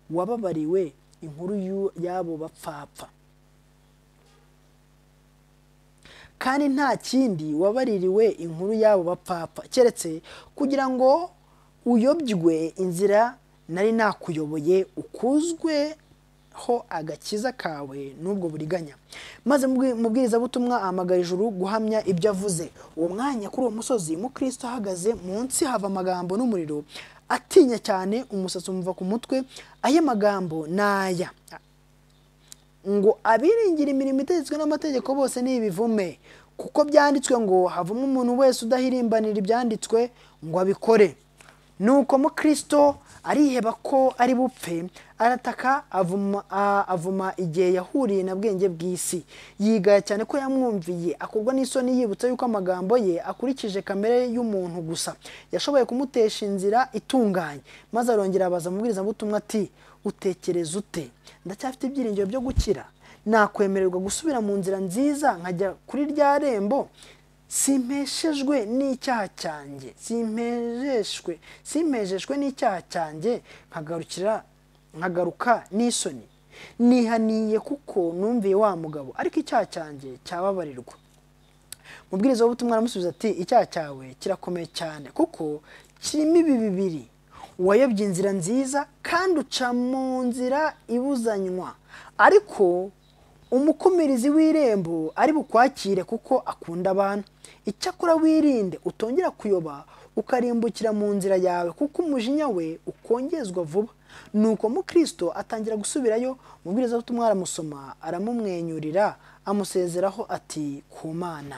wababariwe inkuru y'u- y'abo bapfapfa kandi nta kindi wabaririwe inkuru y'abo bapfapfa keretse kugira ngo uyobywe inzira nari nakuyoboye ukuzweho agakiza kawe n'ubwo buriganya maze mubwirizabutumwa ahamagara ijuru guhamya ibyo avuze uwo mwanya kuri uwo musozi mukristo ahagaze munsi hava amagambo n'umuriro atinya cyane umusatsi umuva ku mutwe aya magambo ni aya ngo abiringira imirimo itegetswe n'amategeko bose ni ibivume kuko byanditswe ngo havamo umuntu wese udahirimbanira ibyanditswe ngo abikore nuko mukristo ariheba ko ari bupfe arataka avuma, a- avuma igihe yahuriye na bwenge bw'isi yigaya cyane ko yamwumviye akorwa n'isoni yibutse yuko amagambo ye akurikije kamere y'umuntu gusa yashoboye kumutesha inzira itunganye maze arongera abaza umubwirizabutumwa ati utekereza ute ndacyafite ibyiringiro byo gukira nakwemererwa gusubira mu nzira nziza nkajya kuri rya rembo simpeshejwe n'icyaha cyanjye simpejeshwe simpejeshwe n'icyaha cyanjye nkagarukira nkagaruka n'isoni nihaniye kuko numviye wa mugabo ariko icyaha cyanjye cyababarirwa mubwiriza w'ubutumwa aramusubiza ati icyaha cyawe kirakomeye cyane kuko kirimo ibi bibiri wayobye inzira nziza kandi uca mu nzira ibuzanywa ariko umukumirizi w'irembo ari bukwakire kuko akunda abantu icyakora wirinde utongera kuyoba ukarimbukira mu nzira yawe kuko umujinya we ukongezwa vuba nuko mukristo atangira gusubirayo umubwiriza w'ubutumwa aramusoma aramumwenyurira amusezeraho ati ku mana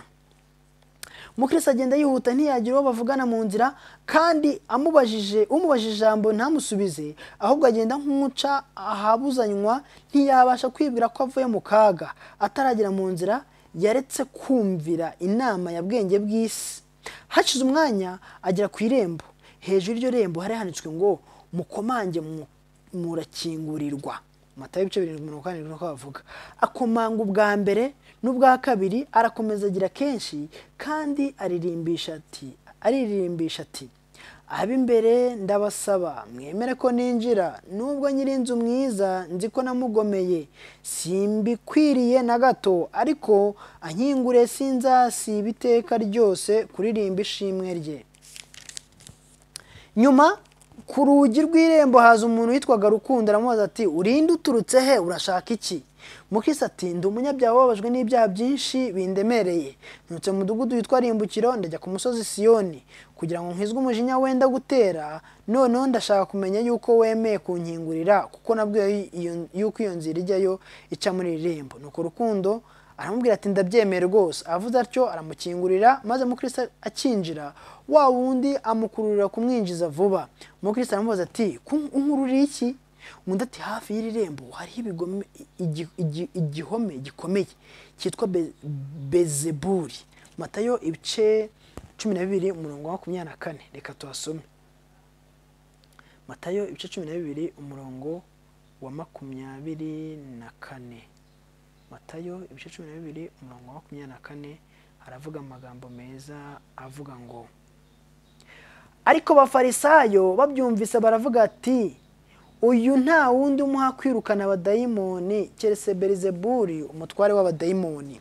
mukristo agenda yihuta ntiyagira uwo bavugana mu nzira kandi amubajije umubajije ijambo ntamusubize ahubwo agenda nk'umuca ahabuzanywa ntiyabasha kwibwira ko avuye mu kaga ataragera mu nzira yaretse kumvira inama ya bwenge bw'isi hashize umwanya agera ku irembo hejuru y'iryo rembo hari handitswe ngo mukomange mu- murakingurirwa matayo ibice birindwi mirongo kane niko bavuga akomanga ubwa mbere n'ubwa kabiri arakomeza agira kenshi kandi aririmbisha ati aririmbisha ati ab'imbere ndabasaba mwemere ko ninjira nubwo nyiri inzu mwiza nzi ko namugomeye simbikwiriye na gato ariko ankingure sinzasiba iteka ryose kuririmba ishimwe rye nyuma ku rugi rw'irembo haza umuntu witwaga rukundo aramubaza ati urinde uturutse he urashaka iki mukisi ati ndi umunyabyaha ubabajwe n'ibyaha byinshi bindemereye nturutse mu mudugudu witwa rimbukiro ndajya ku musozi siyoni kugira ngo nkizwe umujinya wenda gutera noneho ndashaka kumenya yuko wemeye kunkingurira kuko nabwiwe iyo- yuko iyo nzira ijyayo ica muri iri rembo nuko rukundo aramubwira ati ndabyemeye rwose avuze atyo aramukingurira maze mukristo akinjira wa wundi amukururira kumwinjiza vuba mukristo aramubaza ati "Ku- unkururiye iki undi ati hafi y'iri rembo hariho ibigome- igi- igi- igihome gikomeye cyitwa Be- bezebuli matayo ibice cumi na bibiri umurongo wa makumyabiri na kane reka tuhasome matayo ibice cumi na bibiri umurongo wa makumyabiri na kane matayo ibice cumi na bibiri umurongo wa makumyabiri na kane aravuga amagambo meza avuga ngo ariko abafarisayo babyumvise baravuga ati uyu nta wundi umuha kwirukana abadayimoni keretse berizeburi umutware w'abadayimoni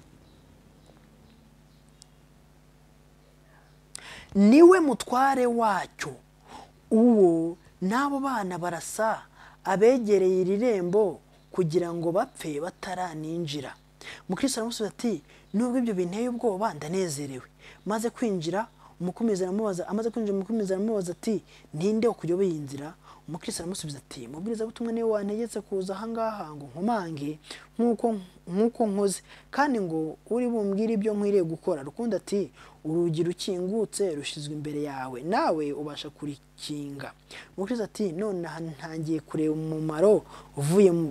niwe mutware wacyo uwo n'abo bana barasa abegereye iri rembo kugira ngo bapfe bataraninjira mukristo aramusubiza ati nubwo ibyo binteye ubwoba ndanezerewe maze kwinjira umukomezi aramubaza amaze kwinjira umukomezi aramubaza ati ninde ukujya iyi nzira umukristo aramusubiza ati mubwiriza butumwa niwe wantegetse kuza ahangaha ngo nkomange nk'uko nk'uko nkoze kandi ngo uri bumbwire ibyo nkwiriye gukora rukundo ati urugi rukingutse rushyizwe imbere yawe nawe ubasha kurikinga umukristo ati none aha ntangiye kureba umumaro uvuye mu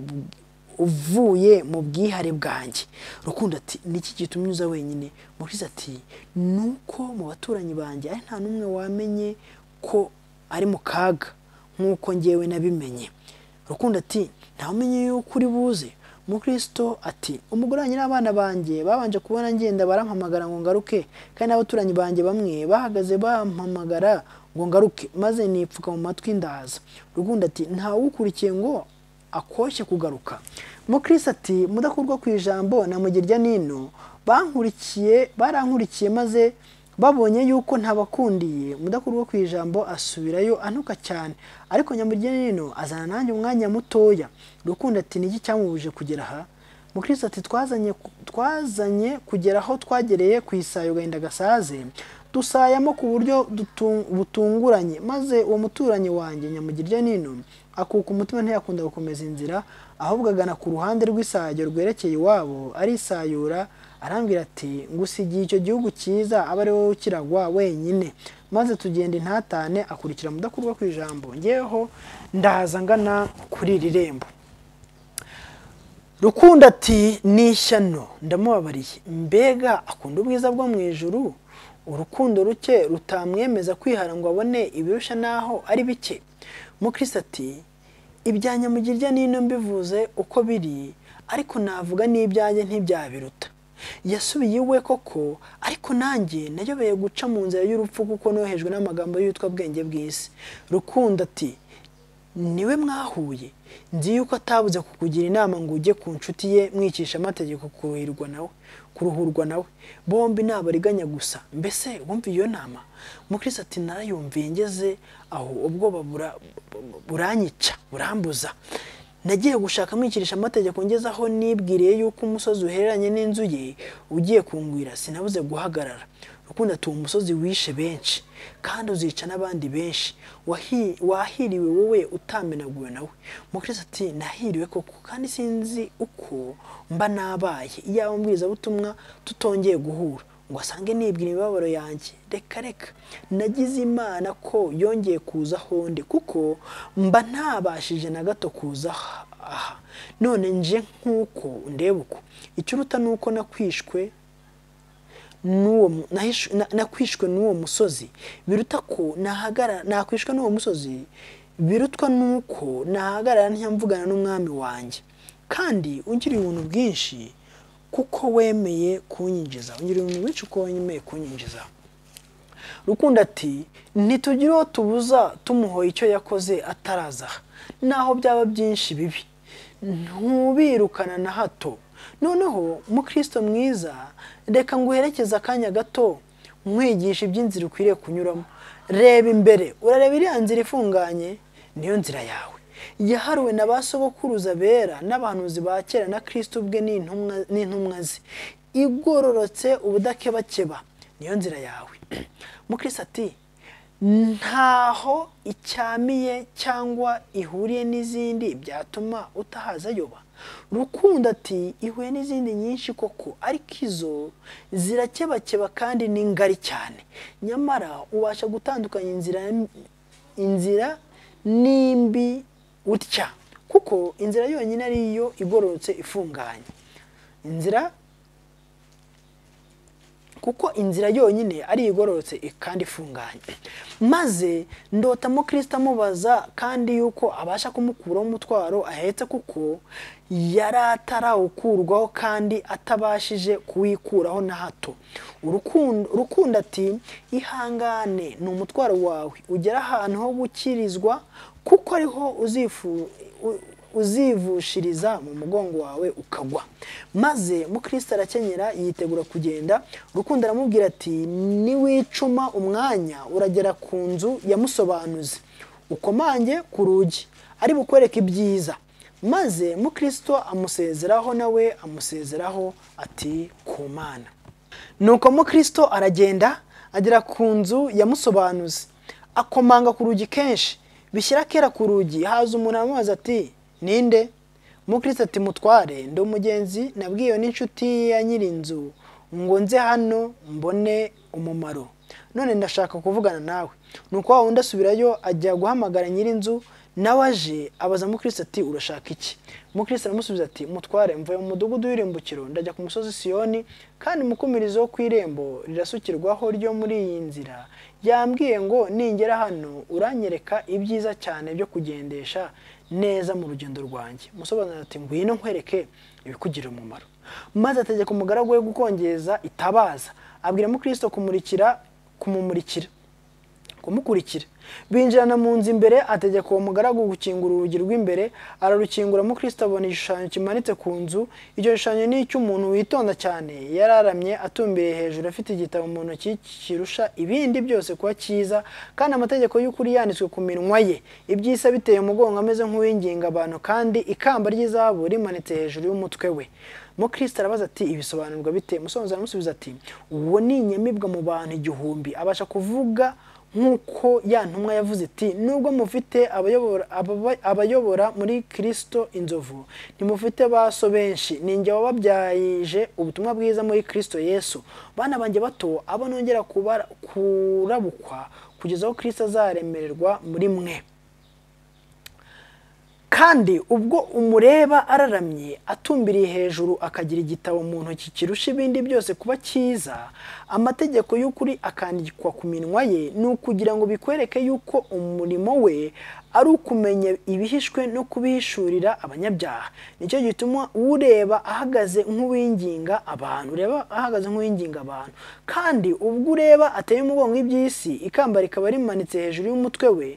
uvuye mu bwihare bwanjye rukundo ati niki gitumye unyuza wenyine umukristo ati ni uko mu baturanyi banjye ari nta n'umwe wamenye ko ari mu kaga nk'uko ngewe nabimenye rukundo ati ntawumenye yuko uri buze umukristo ati umugore wanjye n'abana banjye babanje kubona ngenda barampamagara ngo ngaruke kandi n'abaturanyi banjye bamwe bahagaze bampamagara ngo ngaruke maze nipfuka mu matwi ndaza rukundo ati ntawukurikiye ngo akoshye kugaruka mukristo ati mudakurwa ku ijambo na mugirya nino bankurikiye barankurikiye maze babonye yuko ntabakundiye mudakurwa ku ijambo asubirayo anuka cyane ariko nyamugeni nino azana nanjye umwanya mutoya rukundo ati niki cyamubuje kugera aha mukristo ati twazanye twazanye kugera aho twagereye ku isayo gahinda gasaze dusayamo ku buryo butunguranye maze uwo muturanyi wanjye nyamugirya nino akuka umutima ntiyakunda gukomeza inzira ahubwo agana ku ruhande rw'isayo rwerekeye iwabo arisayura arambwira ati ngusigiye icyo gihugu cyiza aba ari wowe ukiragwa wenyine maze tugenda intatane akurikira mudakurwa ku ijambo ngeweho ndaza ngana kuri iri rembo rukundo ati n'ishyano ndamubabariye mbega akunda ubwiza bwo mu ijuru urukundo ruke rutamwemeza kwihara ngo abone ibirusha n'aho ari bike mukristo ati ibyanya mugirya nino mbivuze uko biri ariko navuga n'ibyanjye ntibyabiruta yasubiye iwe koko ariko nanjye nayobeye guca mu nzira y'urupfu kuko nohejwe n'amagambo y'utwa bwenge bw'isi rukundo ati niwe mwahuye nzi yuko atabuze kukugira inama ngo ujye ku nshuti ye mwicisha amategeko kuruhirwa nawe kuruhurwa nawe bombi ntabariganya gusa mbese wumva iyo nama mukristo ati narayumviye ngeze aho ubwoba buranyica burambuza nagiye gushaka mwikirisha amategeko ngezeho nibwiriye yuko umusozi uhereranye n'inzu ye ugiye kungwira sinabuze guhagarara rukundo ati uwo musozi wishe benshi kandi uzica n'abandi benshi wahiriwe wowe utamenaguwe nawe mukristo ati nahiriwe koko kandi sinzi uko mba nabaye iyaba mbwirizabutumwa tutongeye guhura ngo asange nibwira imibabaro yanjye reka reka nagize imana ko yongeye kuza honde kuko mba ntabashije na gato kuza aha none nje nk'uko ndeba uko ikiruta ni uko nakwishwe nakwishwe n'uwo musozi biruta ko nakwishwe n'uwo musozi birutwa n'uko nahagarara ntiyamvugana n'umwami wanjye kandi ungiriye ubuntu bwinshi kuko wemeye kunyinjiza ungiriye umuntu w'inshi uko wemeye kunyinjiza rukundo ati ntitugire uwo tubuza tumuhoye icyo yakoze ataraza naho byaba byinshi bibi ntubirukana na hato noneho mukristo mwiza reka nguherekeze akanya gato nkwigisha iby'inzira ukwiriye kunyuramo reba imbere urareba iriya nzira ifunganye niyo nzira yawe yahariwe na ba sogokuruza bera n'abahanuzi ba kera na kirisiti ubwe n'intumwa ze igororotse ubudakebakeba niyo nzira yawe mukristo ati ntaho icyamiye cyangwa ihuriye n'izindi byatuma utahaza ayoba rukundo ati ihuye n'izindi nyinshi koko ariko izo zirakebakeba kandi ni ngari cyane nyamara ubasha gutandukanya inzira inzira nimbi utya kuko inzira yonyine ariyo igororotse ifunganye inzira kuko inzira yonyine ari igororotse i- kandi ifunganye maze ndotamo kirisita amubaza kandi yuko abasha kumukuraho umutwaro ahetse kuko yari atarawukurwaho kandi atabashije kuwikuraho na hato urukundo urukundo ati ihangane ni umutwaro wawe ugera ahantu ho gukirizwa kuko ariho uzifu u- uzivushiriza mu mugongo wawe ukagwa maze mukristo arakenyera yitegura kugenda urukundo aramubwira ati niwicuma umwanya uragera ku nzu yamusobanuzi ukomange ku rugi ari bukwereke ibyiza maze mukristo amusezeraho nawe amusezeraho ati ku mana nuko mukristo aragenda agera ku nzu yamusobanuzi akomanga ku rugi kenshi bishyira kera ku rugi haza umuntu amubaza ati ninde mukristo ati mutware ndi umugenzi nabwiwe n'inshuti ya nyirinzu ngo nze hano mbone umumaro none ndashaka kuvugana nawe nuko wa wundi asubirayo ajya guhamagara nyirinzu nawe aje abaza mukristo ati urashaka iki mukristo aramusubiza ati mutware mvuye mu mudugudu w'irimbukiro ndajya ku musozi siyoni kandi umukumirizo wo ku irembo rirasukirwaho ryo muri iyi nzira yambwiye ngo ningera hano uranyereka ibyiza cyane byo kugendesha neza mu rugendo rwanjye musobanurira ati ngwino nkwereke ibikugirira umumaro maze ategeka umugaragu we gukongeza itabaza abwira mukristo kumurikira kumumurikira kumukurikira binjirana mu nzu imbere ategeka uwo mugaragu gukingura urugi rw'imbere ararukingura mukristo abona igishushanyo kimanitse ku nzu icyo gishushanyo ni icy'umuntu witonda cyane yararamye atumbiriye hejuru afite igitabo mu ntoki kirusha ibindi byose kuba cyiza kandi amategeko y'ukuri yanditswe ku minwa ye iby'isi abiteye umugongo ameze nk'uwinginga abantu kandi ikamba ry'izahabu rimanitse hejuru y'umutwe we mukristo arabaza ati ibisobanurwa bite musobanuzi aramusubiza ati uwo ni inyamibwa mu bantu igihumbi abasha kuvuga nk'uko ya ntumwa yavuze iti nubwo mufite abayobora ababa- abayobora muri kirisito inzovu ntimufite baso benshi ninjye wababyayije ubutumwa bwiza muri kirisito yesu bana banjye bato abo nongera kubara- kurabukwa kugeza aho kirisito azaremererwa muri mwe kandi ubwo umureba araramye atumbiriye hejuru akagira igitabo mu ntoki kirusha ibindi byose kuba cyiza amategeko y'ukuri akandikwa ku minwa ye ni ukugira ngo bikwereke yuko umurimo we ari ukumenya ibihishwe no kubihishurira abanyabyaha nicyo gituma ureba ahagaze nk'uwinginga abantu ureba ahagaze nk'uwinginga abantu kandi ubwo ureba ateye umugongo iby'isi ikamba rikaba rimanitse hejuru y'umutwe we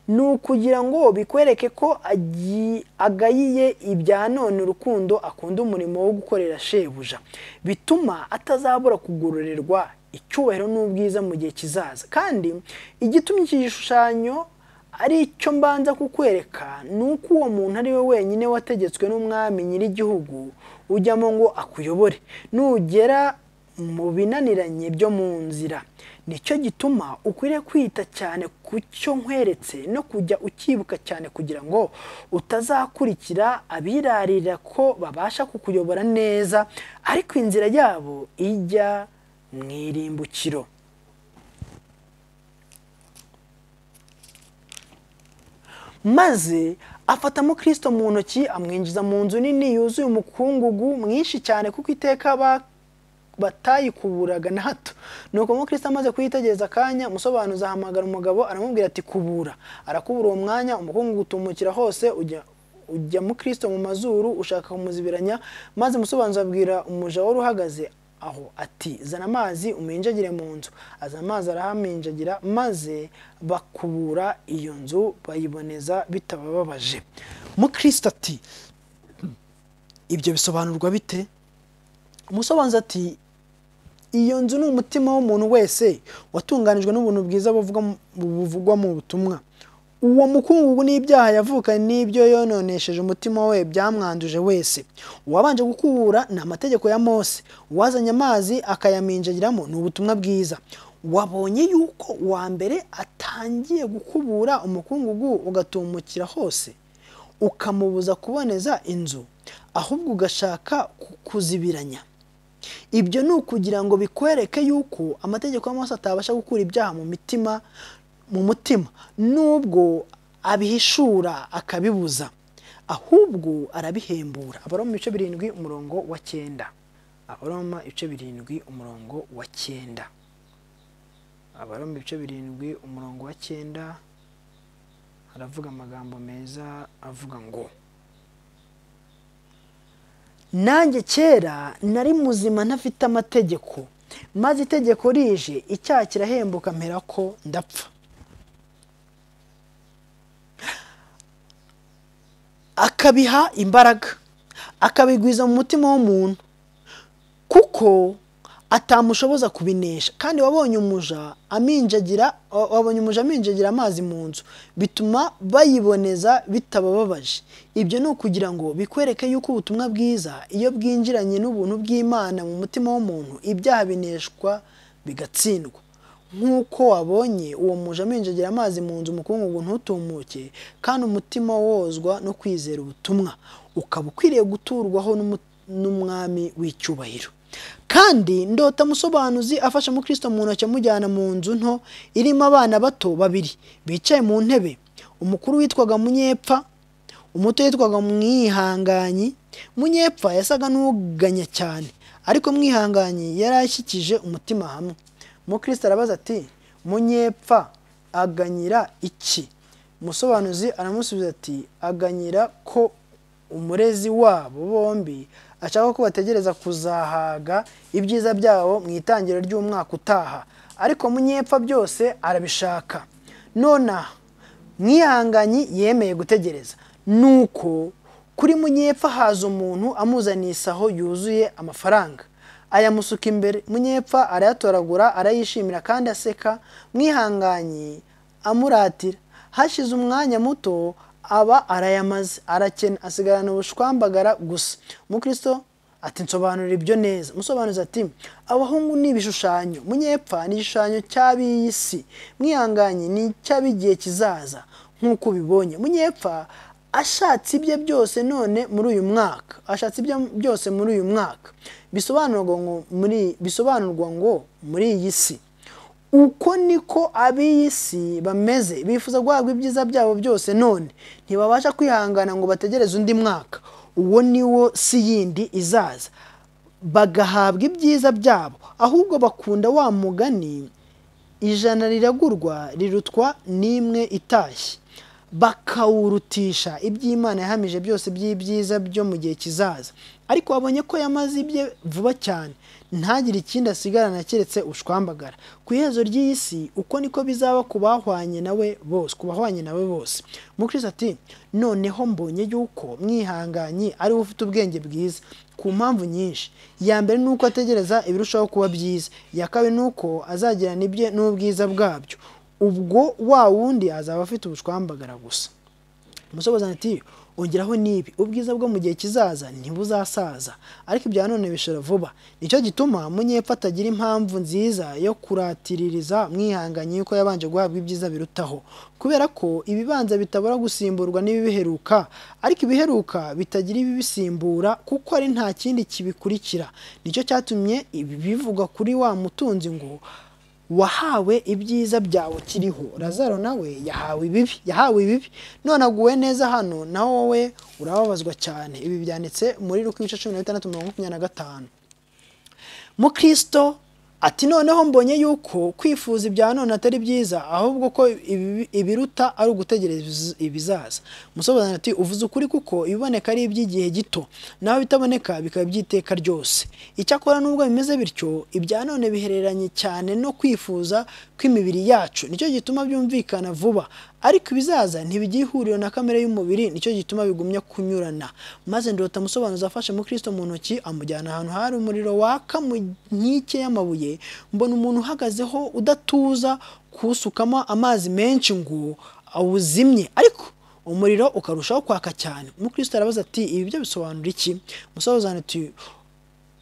ni ukugira ngo bikwereke ko agi- agayiye ibya none urukundo akunda umurimo wo gukorera shebuja bituma atazabura kugororerwa icyubahiro n'ubwiza mu gihe kizaza kandi igitumye iki gishushanyo ari cyo mbanza kukwereka ni uko uwo muntu ari we wenyine wategetswe n'umwami nyir'igihugu ujyamo ngo akuyobore nugera mu binaniranye byo mu nzira nicyo gituma ukwiriye kwita cyane ku cyo nkweretse no kujya ucyibuka cyane kugira ngo utazakurikira abirarira ko babasha kukuyobora neza ariko inzira yabo ijya mu irimbukiro maze afata mukristo mu ntoki amwinjiza mu nzu nini yuzuye umukungugu mwinshi cyane kuko iteka ba- batayikuburaga na hato nuko mukristo amaze kuyitegereza akanya umusobanuzi ahamagara umugabo aramubwira ati kubura arakubura uwo mwanya umukungugu utumukira hose ujya ujya mukristo mu mazuru ushaka kumuzibiranya maze umusobanuzi abwira umuja wari uhagaze aho ati zana amazi uminjagire mu nzu azana amazi arahaminjagira maze bakubura iyo nzu bayiboneza bitabababaje mukristo ati ibyo bisobanurwa bite umusobanuzi ati iyo nzu ni umutima w'umuntu wese watunganijwe n'ubuntu bwiza buvuga mu- buvugwa mu butumwa uwo mukungugu n'ibyaha yavukanye n'ibyo yononesheje umutima we byamwanduje wese uwabanje gukubura ni amategeko ya mose uwazanye amazi akayaminjagiramo ni ubutumwa bwiza wabonye yuko uwa mbere atangiye gukubura umukungugu ugatumukira hose ukamubuza kuboneza inzu ahubwo ugashaka ku- kuzibiranya ibyo ni ukugira ngo bikwereke yuko amategeko y'amaraso atabasha gukura ibyaha mu mitima mu mutima nubwo abihishura akabibuza ahubwo arabihembura abari mu bice birindwi umurongo wa cyenda abaroma ibice birindwi umurongo wa cyenda abaroma ibice birindwi umurongo wa cyenda haravuga amagambo meza avuga ngo nanjye kera nari muzima ntafite amategeko maze itegeko rije icyaha kirahembuka mpera ko ndapfa akabiha imbaraga akabigwiza mu mutima w'umuntu kuko atamushoboza kubinesha kandi wabonye umuja aminjagira wa- wabonye umuja aminjagira amazi mu nzu bituma bayiboneza bitabababaje ibyo ni ukugira ngo bikwereke yuko ubutumwa bwiza iyo bwinjiranye n'ubuntu bw'imana mu mutima w'umuntu ibyaha bineshwa bigatsindwa nk'uko wabonye uwo muja aminjagira amazi mu nzu umukungugu ntutumuke kandi umutima wozwa no kwizera ubutumwa ukaba ukwiriye guturwaho n'umu- n'umwami w'icyubahiro kandi ndota musobanuzi afashe umukristo mu ntoki amujyana mu nzu nto irimo abana bato babiri bicaye mu ntebe umukuru witwaga munyepfa umuto yitwaga mwihanganyi munyepfa yasaga n'uganya cyane ariko mwihanganyi yari ashyikije umutima hamwe umukristo arabaza ati munyepfa aganyira iki umusobanuzi aramusubiza ati aganyira ko umurezi wabo bombi ashaka ko bategereza kuzahaga ibyiza byabo mu itangiriro ry'umwaka utaha ariko munyepfa byose arabishaka nonaha mwihanganyi yemeye gutegereza nuko kuri munyepfa haza umuntu amuzaniye isaho yuzuye amafaranga ayamusuka imbere munyepfa arayatoragura arayishimira kandi aseka mwihanganyi amuratira hashize umwanya muto aba arayamaze arakena asigarana ubushwambagara gusa umukristo ati nsobanura ibyo neza umusobanuzi ati abahungu ni ibishushanyo munyepfa ni igishushanyo cy'ab'iyi si mwihanganye ni icy'ab'igihe kizaza nk'uko ubibonye munyepfa ashatse ibye byose none muri uyu mwaka ashatse ibye byose muri uyu mwaka bisobanurwa ngo muri bisobanurwa ngo muri iyi si uko niko ab'iyi si bameze bifuza guhabwa ibyiza byabo byose none ntibabasha kwihangana ngo bategereze undi mwaka uwo ni wo si yindi izaza bagahabwa ibyiza byabo ahubwo bakunda wa mugani ijana riragurwa rirutwa n'imwe itashye bakawurutisha iby'imana yahamije byose by'ibyiza byo mu gihe kizaza ariko wabonye ko yamaze ibye vuba cyane ntagire ikindi asigarana keretse ushwambagara ku iherezo ry'iyi si uko niko bizaba ku bahwanye nawe bose ku bahwanye nawe bose mukristo ati noneho mbonye yuko mwihanganye ariwe ufite ubwenge bwiza ku mpamvu nyinshi iya mbere ni uko ategereza ibirushaho kuba byiza iya kabiri ni uko azagirana ibye n'ubwiza bwabyo ubwo wa wundi azaba afite ubushwambagara gusa umusobanuzi ati ongeraho n'ibi ubwiza bwo mu gihe kizaza ntibuzasaza ariko ibya none bishora vuba nicyo gituma munyepfa atagira impamvu nziza yo kuratiririza mwihanganye yuko yabanje guhabwa ibyiza birutaho kubera ko ibibanza bitabura gusimburwa n'ibibiheruka ariko ibiheruka bitagira ibibisimbura kuko ari nta kindi kibikurikira nicyo cyatumye ibi bivugwa kuri wa mutunzi ngo wahawe ibyiza byawe kiriho razaro nawe yahawe ibibi yahawe ibibi none aguwe neza hano naho wowe urababazwa cyane ibi byanditse muri luka ibice cumi na bitandatu mirongo makumyabiri na gatanu mukristo ati noneho mbonye yuko kwifuza ibya none atari byiza ahubwo ko ibibi- ibiruta ari ugutegereza ibiz- ibizaza umusobanuro ati uvuze ukuri kuko ibiboneka ari iby'igihe gito naho bitaboneka bikaba iby'iteka ryose icyakora nubwo bimeze bityo ibya none bihereranye cyane no kwifuza kw'imibiri yacu nicyo gituma byumvikana vuba ariko ibizaza ntibigira ihuriro na kamere y'umubiri nicyo gituma bigumya kunyurana maze ndota musobanuzi afashe mukristo mu ntoki amujyana ahantu hari umuriro waka mu nkike y'amabuye mbona umuntu uhagazeho udatuza kuwusukamo amazi menshi ngo awuzimye ariko umuriro ukarushaho kwaka cyane umukristo arabaza ati ibi byo bisobanura iki umusobanuro ati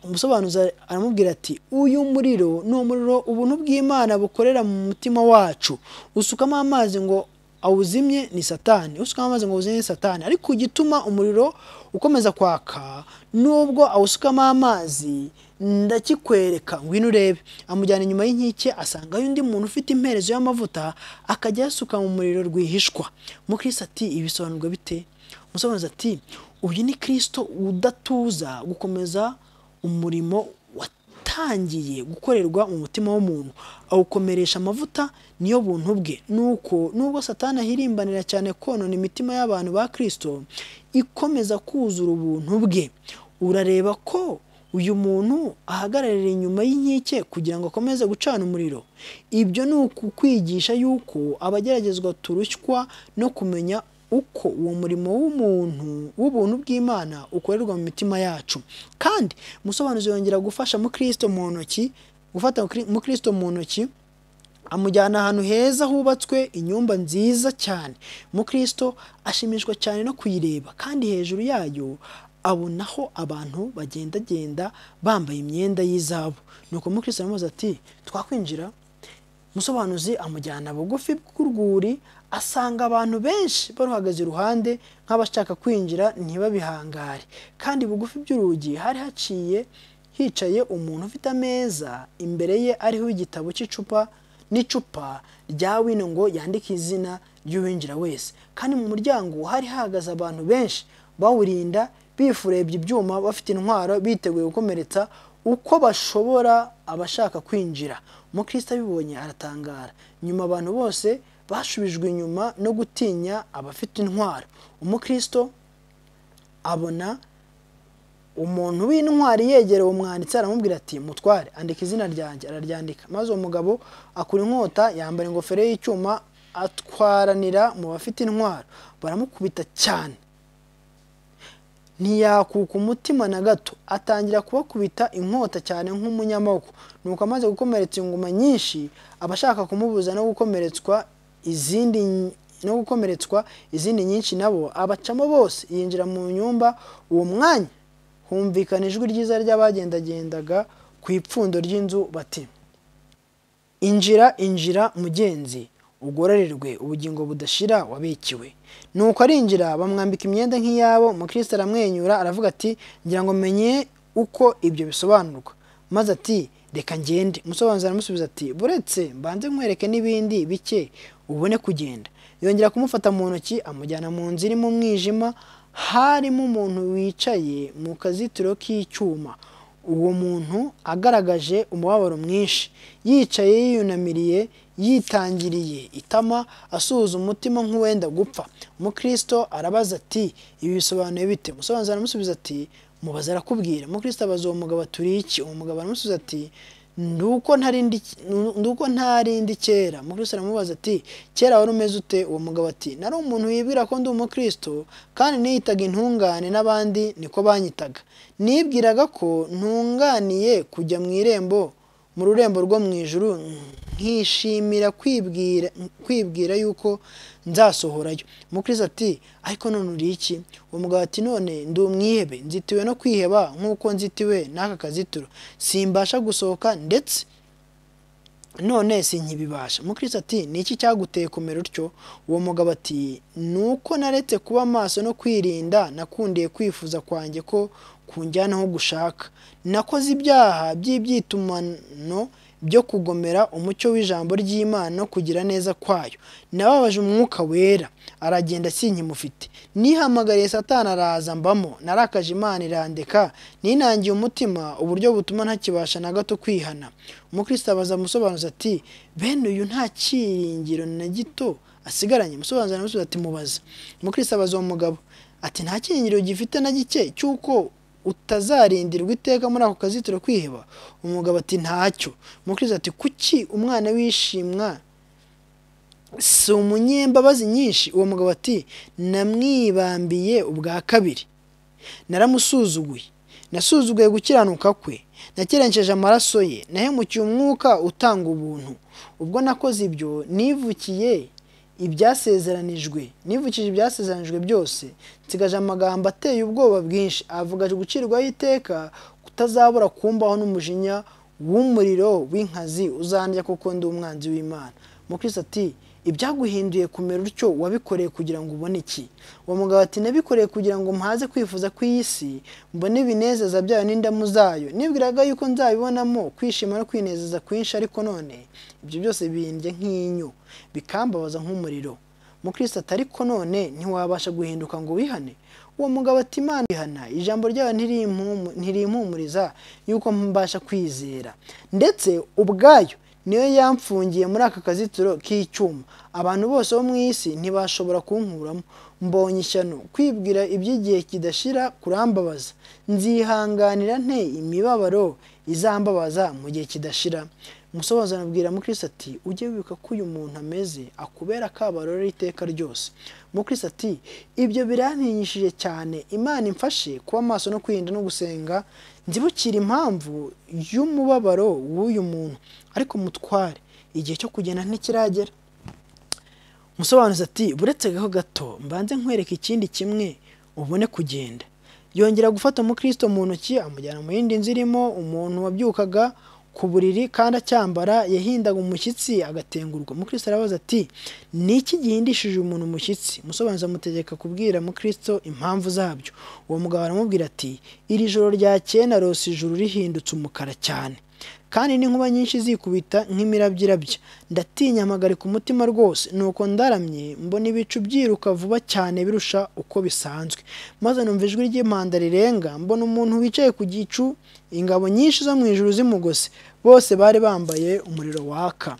umusobanuzi aramubwira ati uyu muriro ni umuriro ubuntu bw'imana bukorera mu mutima wacu usukamo amazi ngo awuzimye ni satani usukamo amazi ngo awuzimye ni satani ariko igituma umuriro ukomeza kwaka nubwo awusukamo amazi ndakikwereka ngwino urebe amujyana inyuma y'inkike asangayo undi muntu ufite imperezo y'amavuta akajya ayasuka mu muriro rwihishwa mukristo ati ibi bisobanurwa bite umusobanuzi ati uyu ni kirisito udatuza gukomeza umurimo watangiye gukorerwa mu mutima w'umuntu awukomeresha amavuta niyo buntu bwe nuko nubwo satani ahirimbanira cyane konona imitima y'abantu ba kirisito ikomeza kuzura ubuntu bwe urareba ko uyu muntu ahagararira inyuma y'inkike kugira ngo akomeze gucana umuriro ibyo ni ukukwigisha yuko abageragezwa turushywa no kumenya uko uwo murimo w'umuntu w'ubuntu bw'imana ukorerwa mu mitima yacu kandi umusobanuzi yongera gufasha mukristo mu ntoki gufata mukristo mu ntoki amujyana ahantu heza hubatswe inyumba nziza cyane mukristo ashimishwa cyane no kuyireba kandi hejuru yayo abonaho abantu bagendagenda bambaye imyenda y'izabu nuko mukristo aramubaza ati twakwinjira umusobanuzi amujyana bugufi bw'urwuri asanga abantu benshi baruhagaze iruhande nk'abashaka kwinjira ntibabihangare kandi bugufi by'urugi hari haciye hicaye umuntu ufite ameza imbere ye ariho igitabo cy'icupa n'icupa rya wino ngo yandike izina ry'uwinjira wese kandi mu muryango hari hahagaze abantu benshi bawurinda bifurebye ibyuma bafite intwaro biteguye gukomeretsa uko bashobora abashaka kwinjira umukristo abibonye aratangara nyuma abantu bose bashubijwe inyuma no gutinya abafite intwaro umukristo abona umuntu w'intwari yegereye umwanditsi aramubwira ati mutware andika izina ryanjye araryandika maze uwo mugabo akura inkota yambara ingofero y'icyuma atwaranira mu bafite intwaro baramukubita cyane ntiyakuka umutima na gato atangira kubakubita inkota cyane nk'umunyamaboko nuko amaze gukomeretsa inguma nyinshi abashaka kumubuza no gukomeretswa izindi no gukomeretswa izindi nyinshi nabo abacamo bose yinjira mu nyumba uwo mwanya humvikana ijwi ryiza ry'abagendagendaga ku ipfundo ry'inzu bati injira injira mugenzi ugororerwe ubugingo budashira wabikiwe nuko arinjira bamwambika imyenda nk'iyabo mukristo aramwenyura aravuga ati ngira ngo menye uko ibyo bisobanurwa maze ati reka ngende umusobanuzi aramusubiza ati buretse mbanze nkwereke n'ibindi bike ubone kugenda yongera kumufata mu ntoki amujyana mu nzu irimo umwijima harimo umuntu wicaye mu kazitiro k'icyuma uwo muntu agaragaje umubabaro mwinshi yicaye yiyunamiriye yitangiriye itama asuhuza umutima nk'uwenda gupfa mukristo arabaza ati ibi bisobanuye bite umusobanuzi aramusubiza ati mubaza arakubwira mukristo abaza uwo mugabo turi iki uwo mugabo aramusubiza ati nduko ntarindi kera mukristo aramubaza ati kera wari umeze ute uwo mugabo ati nari umuntu wibwira ko ndi umukristo kandi niyitaga intungane n'abandi niko banyitaga nibwiraga ko ntunganiye kujya mu irembo mu rurembo rwo mu ijuru nkishimira kwibwira kwibwira yuko nzasohorayo mukristo ati ariko none uri iki uwo mugabo ati none ndi umwihebe nzitiwe no kwiheba nk'uko nzitiwe n'aka kazitiro simbasha gusohoka ndetse none sinkibibasha mukristo ati ni iki cyaguteye kumera utyo uwo mugabo ati ni uko naretse kuba amaso no kwirinda nakundiye kwifuza kwanjye ko kunjyana aho gushaka nakoze ibyaha by'ibyitumano byo kugomera umucyo w'ijambo ry'imana no kugira neza kwayo nababaje umwuka wera aragenda sinkimufite nihamagariye satana araza mbamo narakaje imana irandeka ninangiye umutima uburyo butuma ntakibasha na gato kwihana umukristo abaza musobanuza ati bene uyu nta cyiringiro na gito asigaranye umusobanuzi aramusubiza ati mubaza umukristo abaza uwo mugabo ati nta cyiringiro gifite na gike cy'uko utazarindirwa iteka muri ako kazitiro kwiheba umugabo ati ntacyo mukristo ati kuki umwana wishimwa si umunyembabazi nyinshi uwo mugabo ati namwibambiye ubwa kabiri naramusuzuguye nasuzuguye gukiranuka kwe nakerenceje amaraso ye nahemukiye umwuka utanga ubuntu ubwo nakoze ibyo nivukiye ibyasezeranijwe nivukije ibyasezeranijwe byose nsigaje amagambo ateye ubwoba bwinshi avuga gucirwaho iteka kutazabura kumbaho n'umujinya w'umuriro w'inkazi uzandya kuko ndi umwanzi w'imana mukristo ati ibyaguhinduye kumera utyo wabikoreye kugira ngo ubone iki uwo mugabo ati nabikoreye kugira ngo mpaze kwifuza kw'iyi si mbone ibinezeza byayo n'indamu zayo nibwiraga yuko nzabibonamo kwishima no kwinezeza kwinshi ariko none ibyo byose bindya nk'inyo bikambabaza nk'umuriro mukristo ati ariko none ntiwabasha guhinduka ngo wihane uwo mugabo ati imana ihana ijambo ryayo ntirimpumu- ntirimpumuriza yuko mbasha kwizera ndetse ubwayo niyo yamfungiye muri aka kazitiro k'icyuma abantu bose bo mu isi ntibashobora kunkuramo mbonye ishyano kwibwira iby'igihe kidashira kurambabaza nzihanganira nte imibabaro izambabaza mu gihe kidashira umusobanuzi anabwira mukirisi ati ujye wibuka ko uyu muntu ameze akubera akabarore iteka ryose mukirisi ati ibyo birantinyishije cyane imana imfashe kuba amaso no kwirinda no gusenga nzibukira impamvu y'umubabaro w'uyu muntu ariko mutware igihe cyo kugenda ntikiragera umusobanuzi ati buretse gaho gato mbanze nkwereka ikindi kimwe ubone kugenda yongera gufata umukristo mu ntoki amujyana mu yindi nzu irimo umuntu wabyukaga ku buriri kandi acyambara yahindaga umushyitsi agatengurwa umukristo arabaza ati ni iki gihindishije umuntu umushyitsi umusobanuzi amutegeka kubwira mukristo impamvu zabyo uwo mugabo aramubwira ati iri joro ryakeye narose ijuru rihindutse umukara cyane kandi n'inkuba nyinshi zikubita nk'imirabyirabya ndatinya mpagarika umutima rwose nuko ndaramye mbona ibicu byiruka vuba cyane birusha uko bisanzwe maze numva ijwi ry'impanda rirenga mbona umuntu wicaye ku gicu ingabo nyinshi zo mu ijuru zimugose bose bari bambaye umuriro waka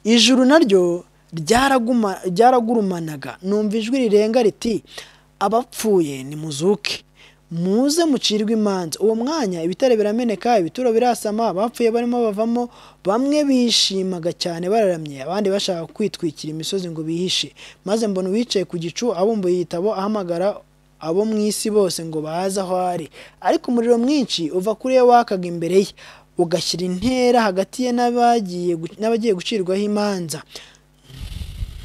ijuru naryo ryaraguma- ryaragurumanaga numva ijwi rirenga riti abapfuye nimuzuke muze mucirwe imanza uwo mwanya ibitare birameneka ibituro birasama abapfuye barimo bavamo bamwe bishimaga cyane bararamye abandi bashaka kwitwikira imisozi ngo bihishe maze mbona uwicaye ku gicu abumbuye igitabo ahamagara abo mu isi bose ngo baze aho ari ariko umuriro mwinshi uva kuri we wakaga imbere ye ugashyira intera hagati ye n'abagiye gu- n'abagiye gucirwaho imanza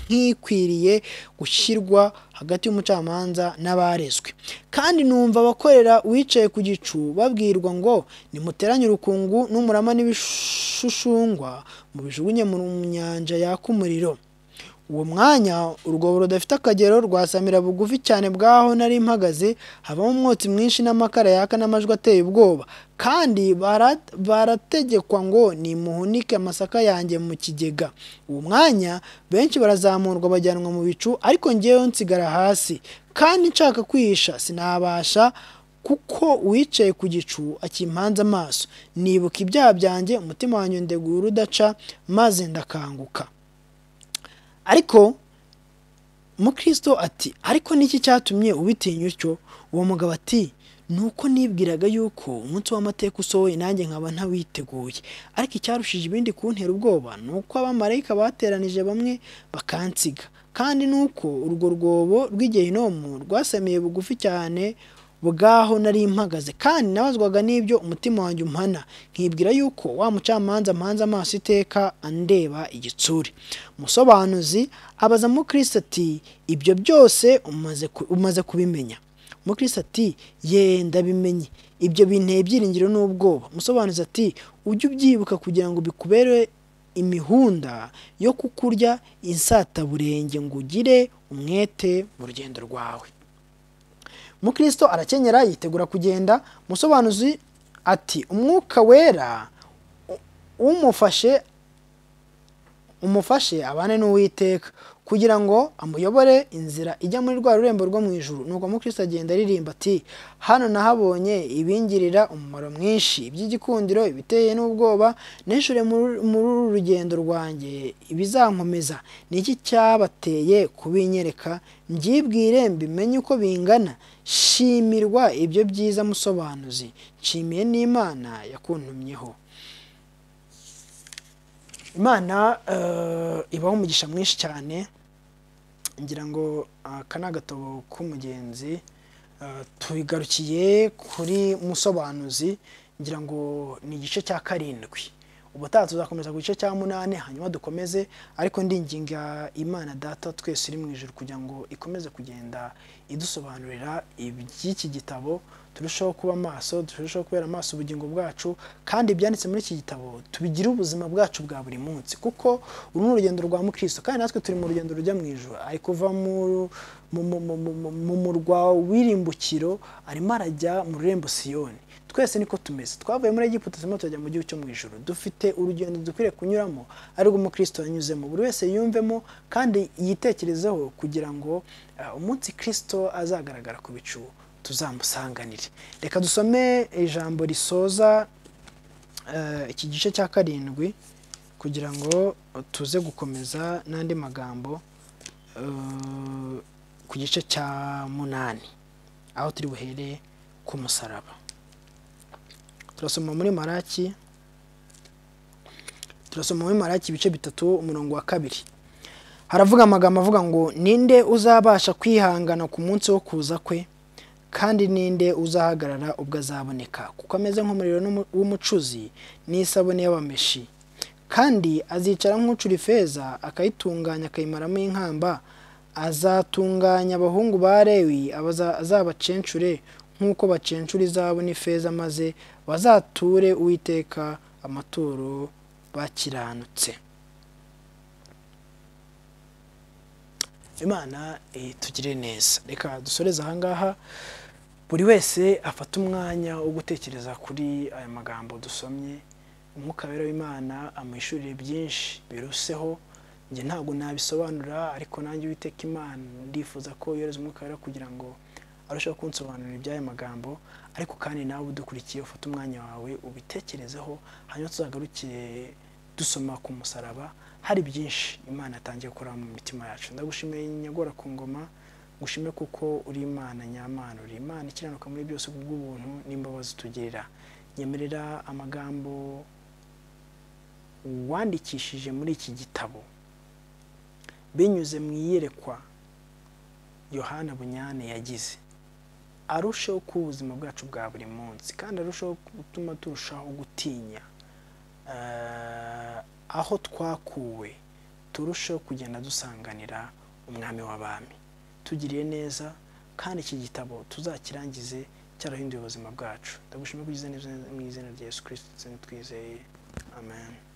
nk'ikwiriye gushyirwa hagati y'umucamanza n'abarezwe kandi numva abakorera uwicaye ku gicu babwirwa ngo nimuteranye urukungu n'umurama n'ibishushungwa mubijugunye mu nyanja yaka umuriro uwo mwanya urwobo rudafite akagero rwasamira bugufi cyane bwaho nari mpagaze habamo umwotsi mwinshi n'amakara yaka n'amajwi ateye ubwoba kandi bara- barategekwa ngo nimuhunike amasaka yanjye mu kigega uwo mwanya benshi barazamurwa bajyanwa mu bicu ariko ngewe nsigara hasi kandi nshaka kwihisha sinabasha kuko uwicaye ku gicu akimpanze amaso nibuka ibyaha byanjye umutima wanjye ndegura udaca maze ndakanguka ariko mukristo ati ariko niki cyatumye ubitinya utyo uwo mugabo ati ni uko nibwiraga yuko umunsi w'amateka usohoye nanjye nkaba ntawiteguye ariko icyarushije ibindi kuntera ubwoba ni uko abamarayika bateranije bamwe bakansiga kandi ni uko urwo rwobo rw'igehinomu rwasamiye bugufi cyane bwaho nari mpagaze kandi nabazwaga n'ibyo umutima wanjye umpana nkibwira yuko wa mucamanza mpanze amaso iteka andeba igitsure umusobanuzi abaza mukristo ati ibyo byose umaze ku- umaze kubimenya mukristo ati ye ndabimenye ibyo binteye ibyiringiro n'ubwoba umusobanuzi ati ujye ubyibuka kugira ngo bikubere imihunda yo kukurya insataburenge ngo ugire umwete mu rugendo rwawe mukristo arakenyera yitegura kugenda umusobanuzi ati umwuka wera u- umufashe umufashe abane n'uwiteka kugira ngo amuyobore inzira ijya muri rwa rurembo rwo mu ijuru nuko mukristo agenda aririmba ati hano nahabonye ibingirira umumaro mwinshi iby'igikundiro ibiteye n'ubwoba nishure muri muri uru rugendo rwanjye ibizankomeza ni iki cyabateye kubinyereka mbyibwire mbimenye uko bingana shimirwa ibyo byiza musobanuzi nshimiye n'imana yakuntumyeho imana eh, ibaho umugisha mwinshi cyane ngira ngo aka ni agatabo k'umugenzi Eh, tugarukiye kuri musobanuzi ngira ngo ni igice cya karindwi ubutaha tuzakomeza ku gice cya munani hanyuma dukomeze ariko ndinginga imana data twese iri mu ijoro kugira ngo ikomeze kugenda idusobanurira iby'iki gitabo turushaho kuba amaso turushaho kubera amaso ubugingo bwacu kandi ibyanditse muri iki gitabo tubigire ubuzima bwacu bwa buri munsi kuko uru ni urugendo rwa mukristo kandi natwe turi mu rugendo rujya mu ijoro ari kuva mu mu- mu- mu- mu- mu- mu murwa w'irimbukiro arimo arajya mu rurembo siyoni twese niko tumeze twavuye muri Egiputa turimo turajya mu gihugu cyo mu ijuru dufite urugendo dukwiriye kunyuramo ariko umukristo yanyuzemo buri wese yumvemo kandi yitekerezeho kugira ngo ah, umunsi kristo azagaragara ku bicu tuzamusanganire reka dusome ijambo risoza eh, iki gice cya karindwi kugira ngo tuze gukomeza n'andi magambo eh, ku gice cya munani aho turi buhere ku musaraba turasoma muri maraki turasoma muri maraki ibice bitatu umurongo wa kabiri haravuga amagambo avuga ngo ninde uzabasha kwihangana ku munsi wo kuza kwe kandi ninde uzahagarara ubwo azaboneka kuko ameze nk'umuriro n'umu- w'umucuzi n'isabune y'abameshi kandi azicara nk'ucura ifeza akayitunganya akayimaramo inkamba azatunganya abahungu ba lewi abaza- azabacencure nk'uko bacencura izahabu n'ifeza maze bazature uwiteka amaturo bakiranutse imana itugire neza reka dusoreze ahangaha buri wese afata umwanya wo gutekereza kuri aya magambo dusomye umwuka rero w'imana amuhishurire byinshi biruseho njye ntabwo nabisobanura ariko nanjye uwiteka imana ndifuza ko yohereza umwuka rero kugira ngo arusheho kunsobanurira iby'aya magambo ariko kandi nawe udukurikiye ufate umwanya wawe ubitekerezeho hanyuma tuzagarukire dusoma ku musaraba hari byinshi imana yatangiye gukora mu mitima yacu ndagushimiye nyagora ku ngoma ngushime kuko uri imana nyamana uri imana ikiranuka muri byose kubw'ubuntu n'imbabazi utugirira nyemerera amagambo wandikishije muri iki gitabo binyuze mu iyerekwa yohana bunyane yagize arusheho kuba ubuzima bwacu bwa buri munsi kandi arusheho gutuma turushaho gutinya eh, aho twakuwe turusheho kugenda dusanganira umwami w'abami tugiriye neza kandi iki gitabo tuzakirangize cyarahinduye ubuzima bwacu ndagushimira ko ugize neza mu izina rya yesu kirisiti ndetse nitwizeye amen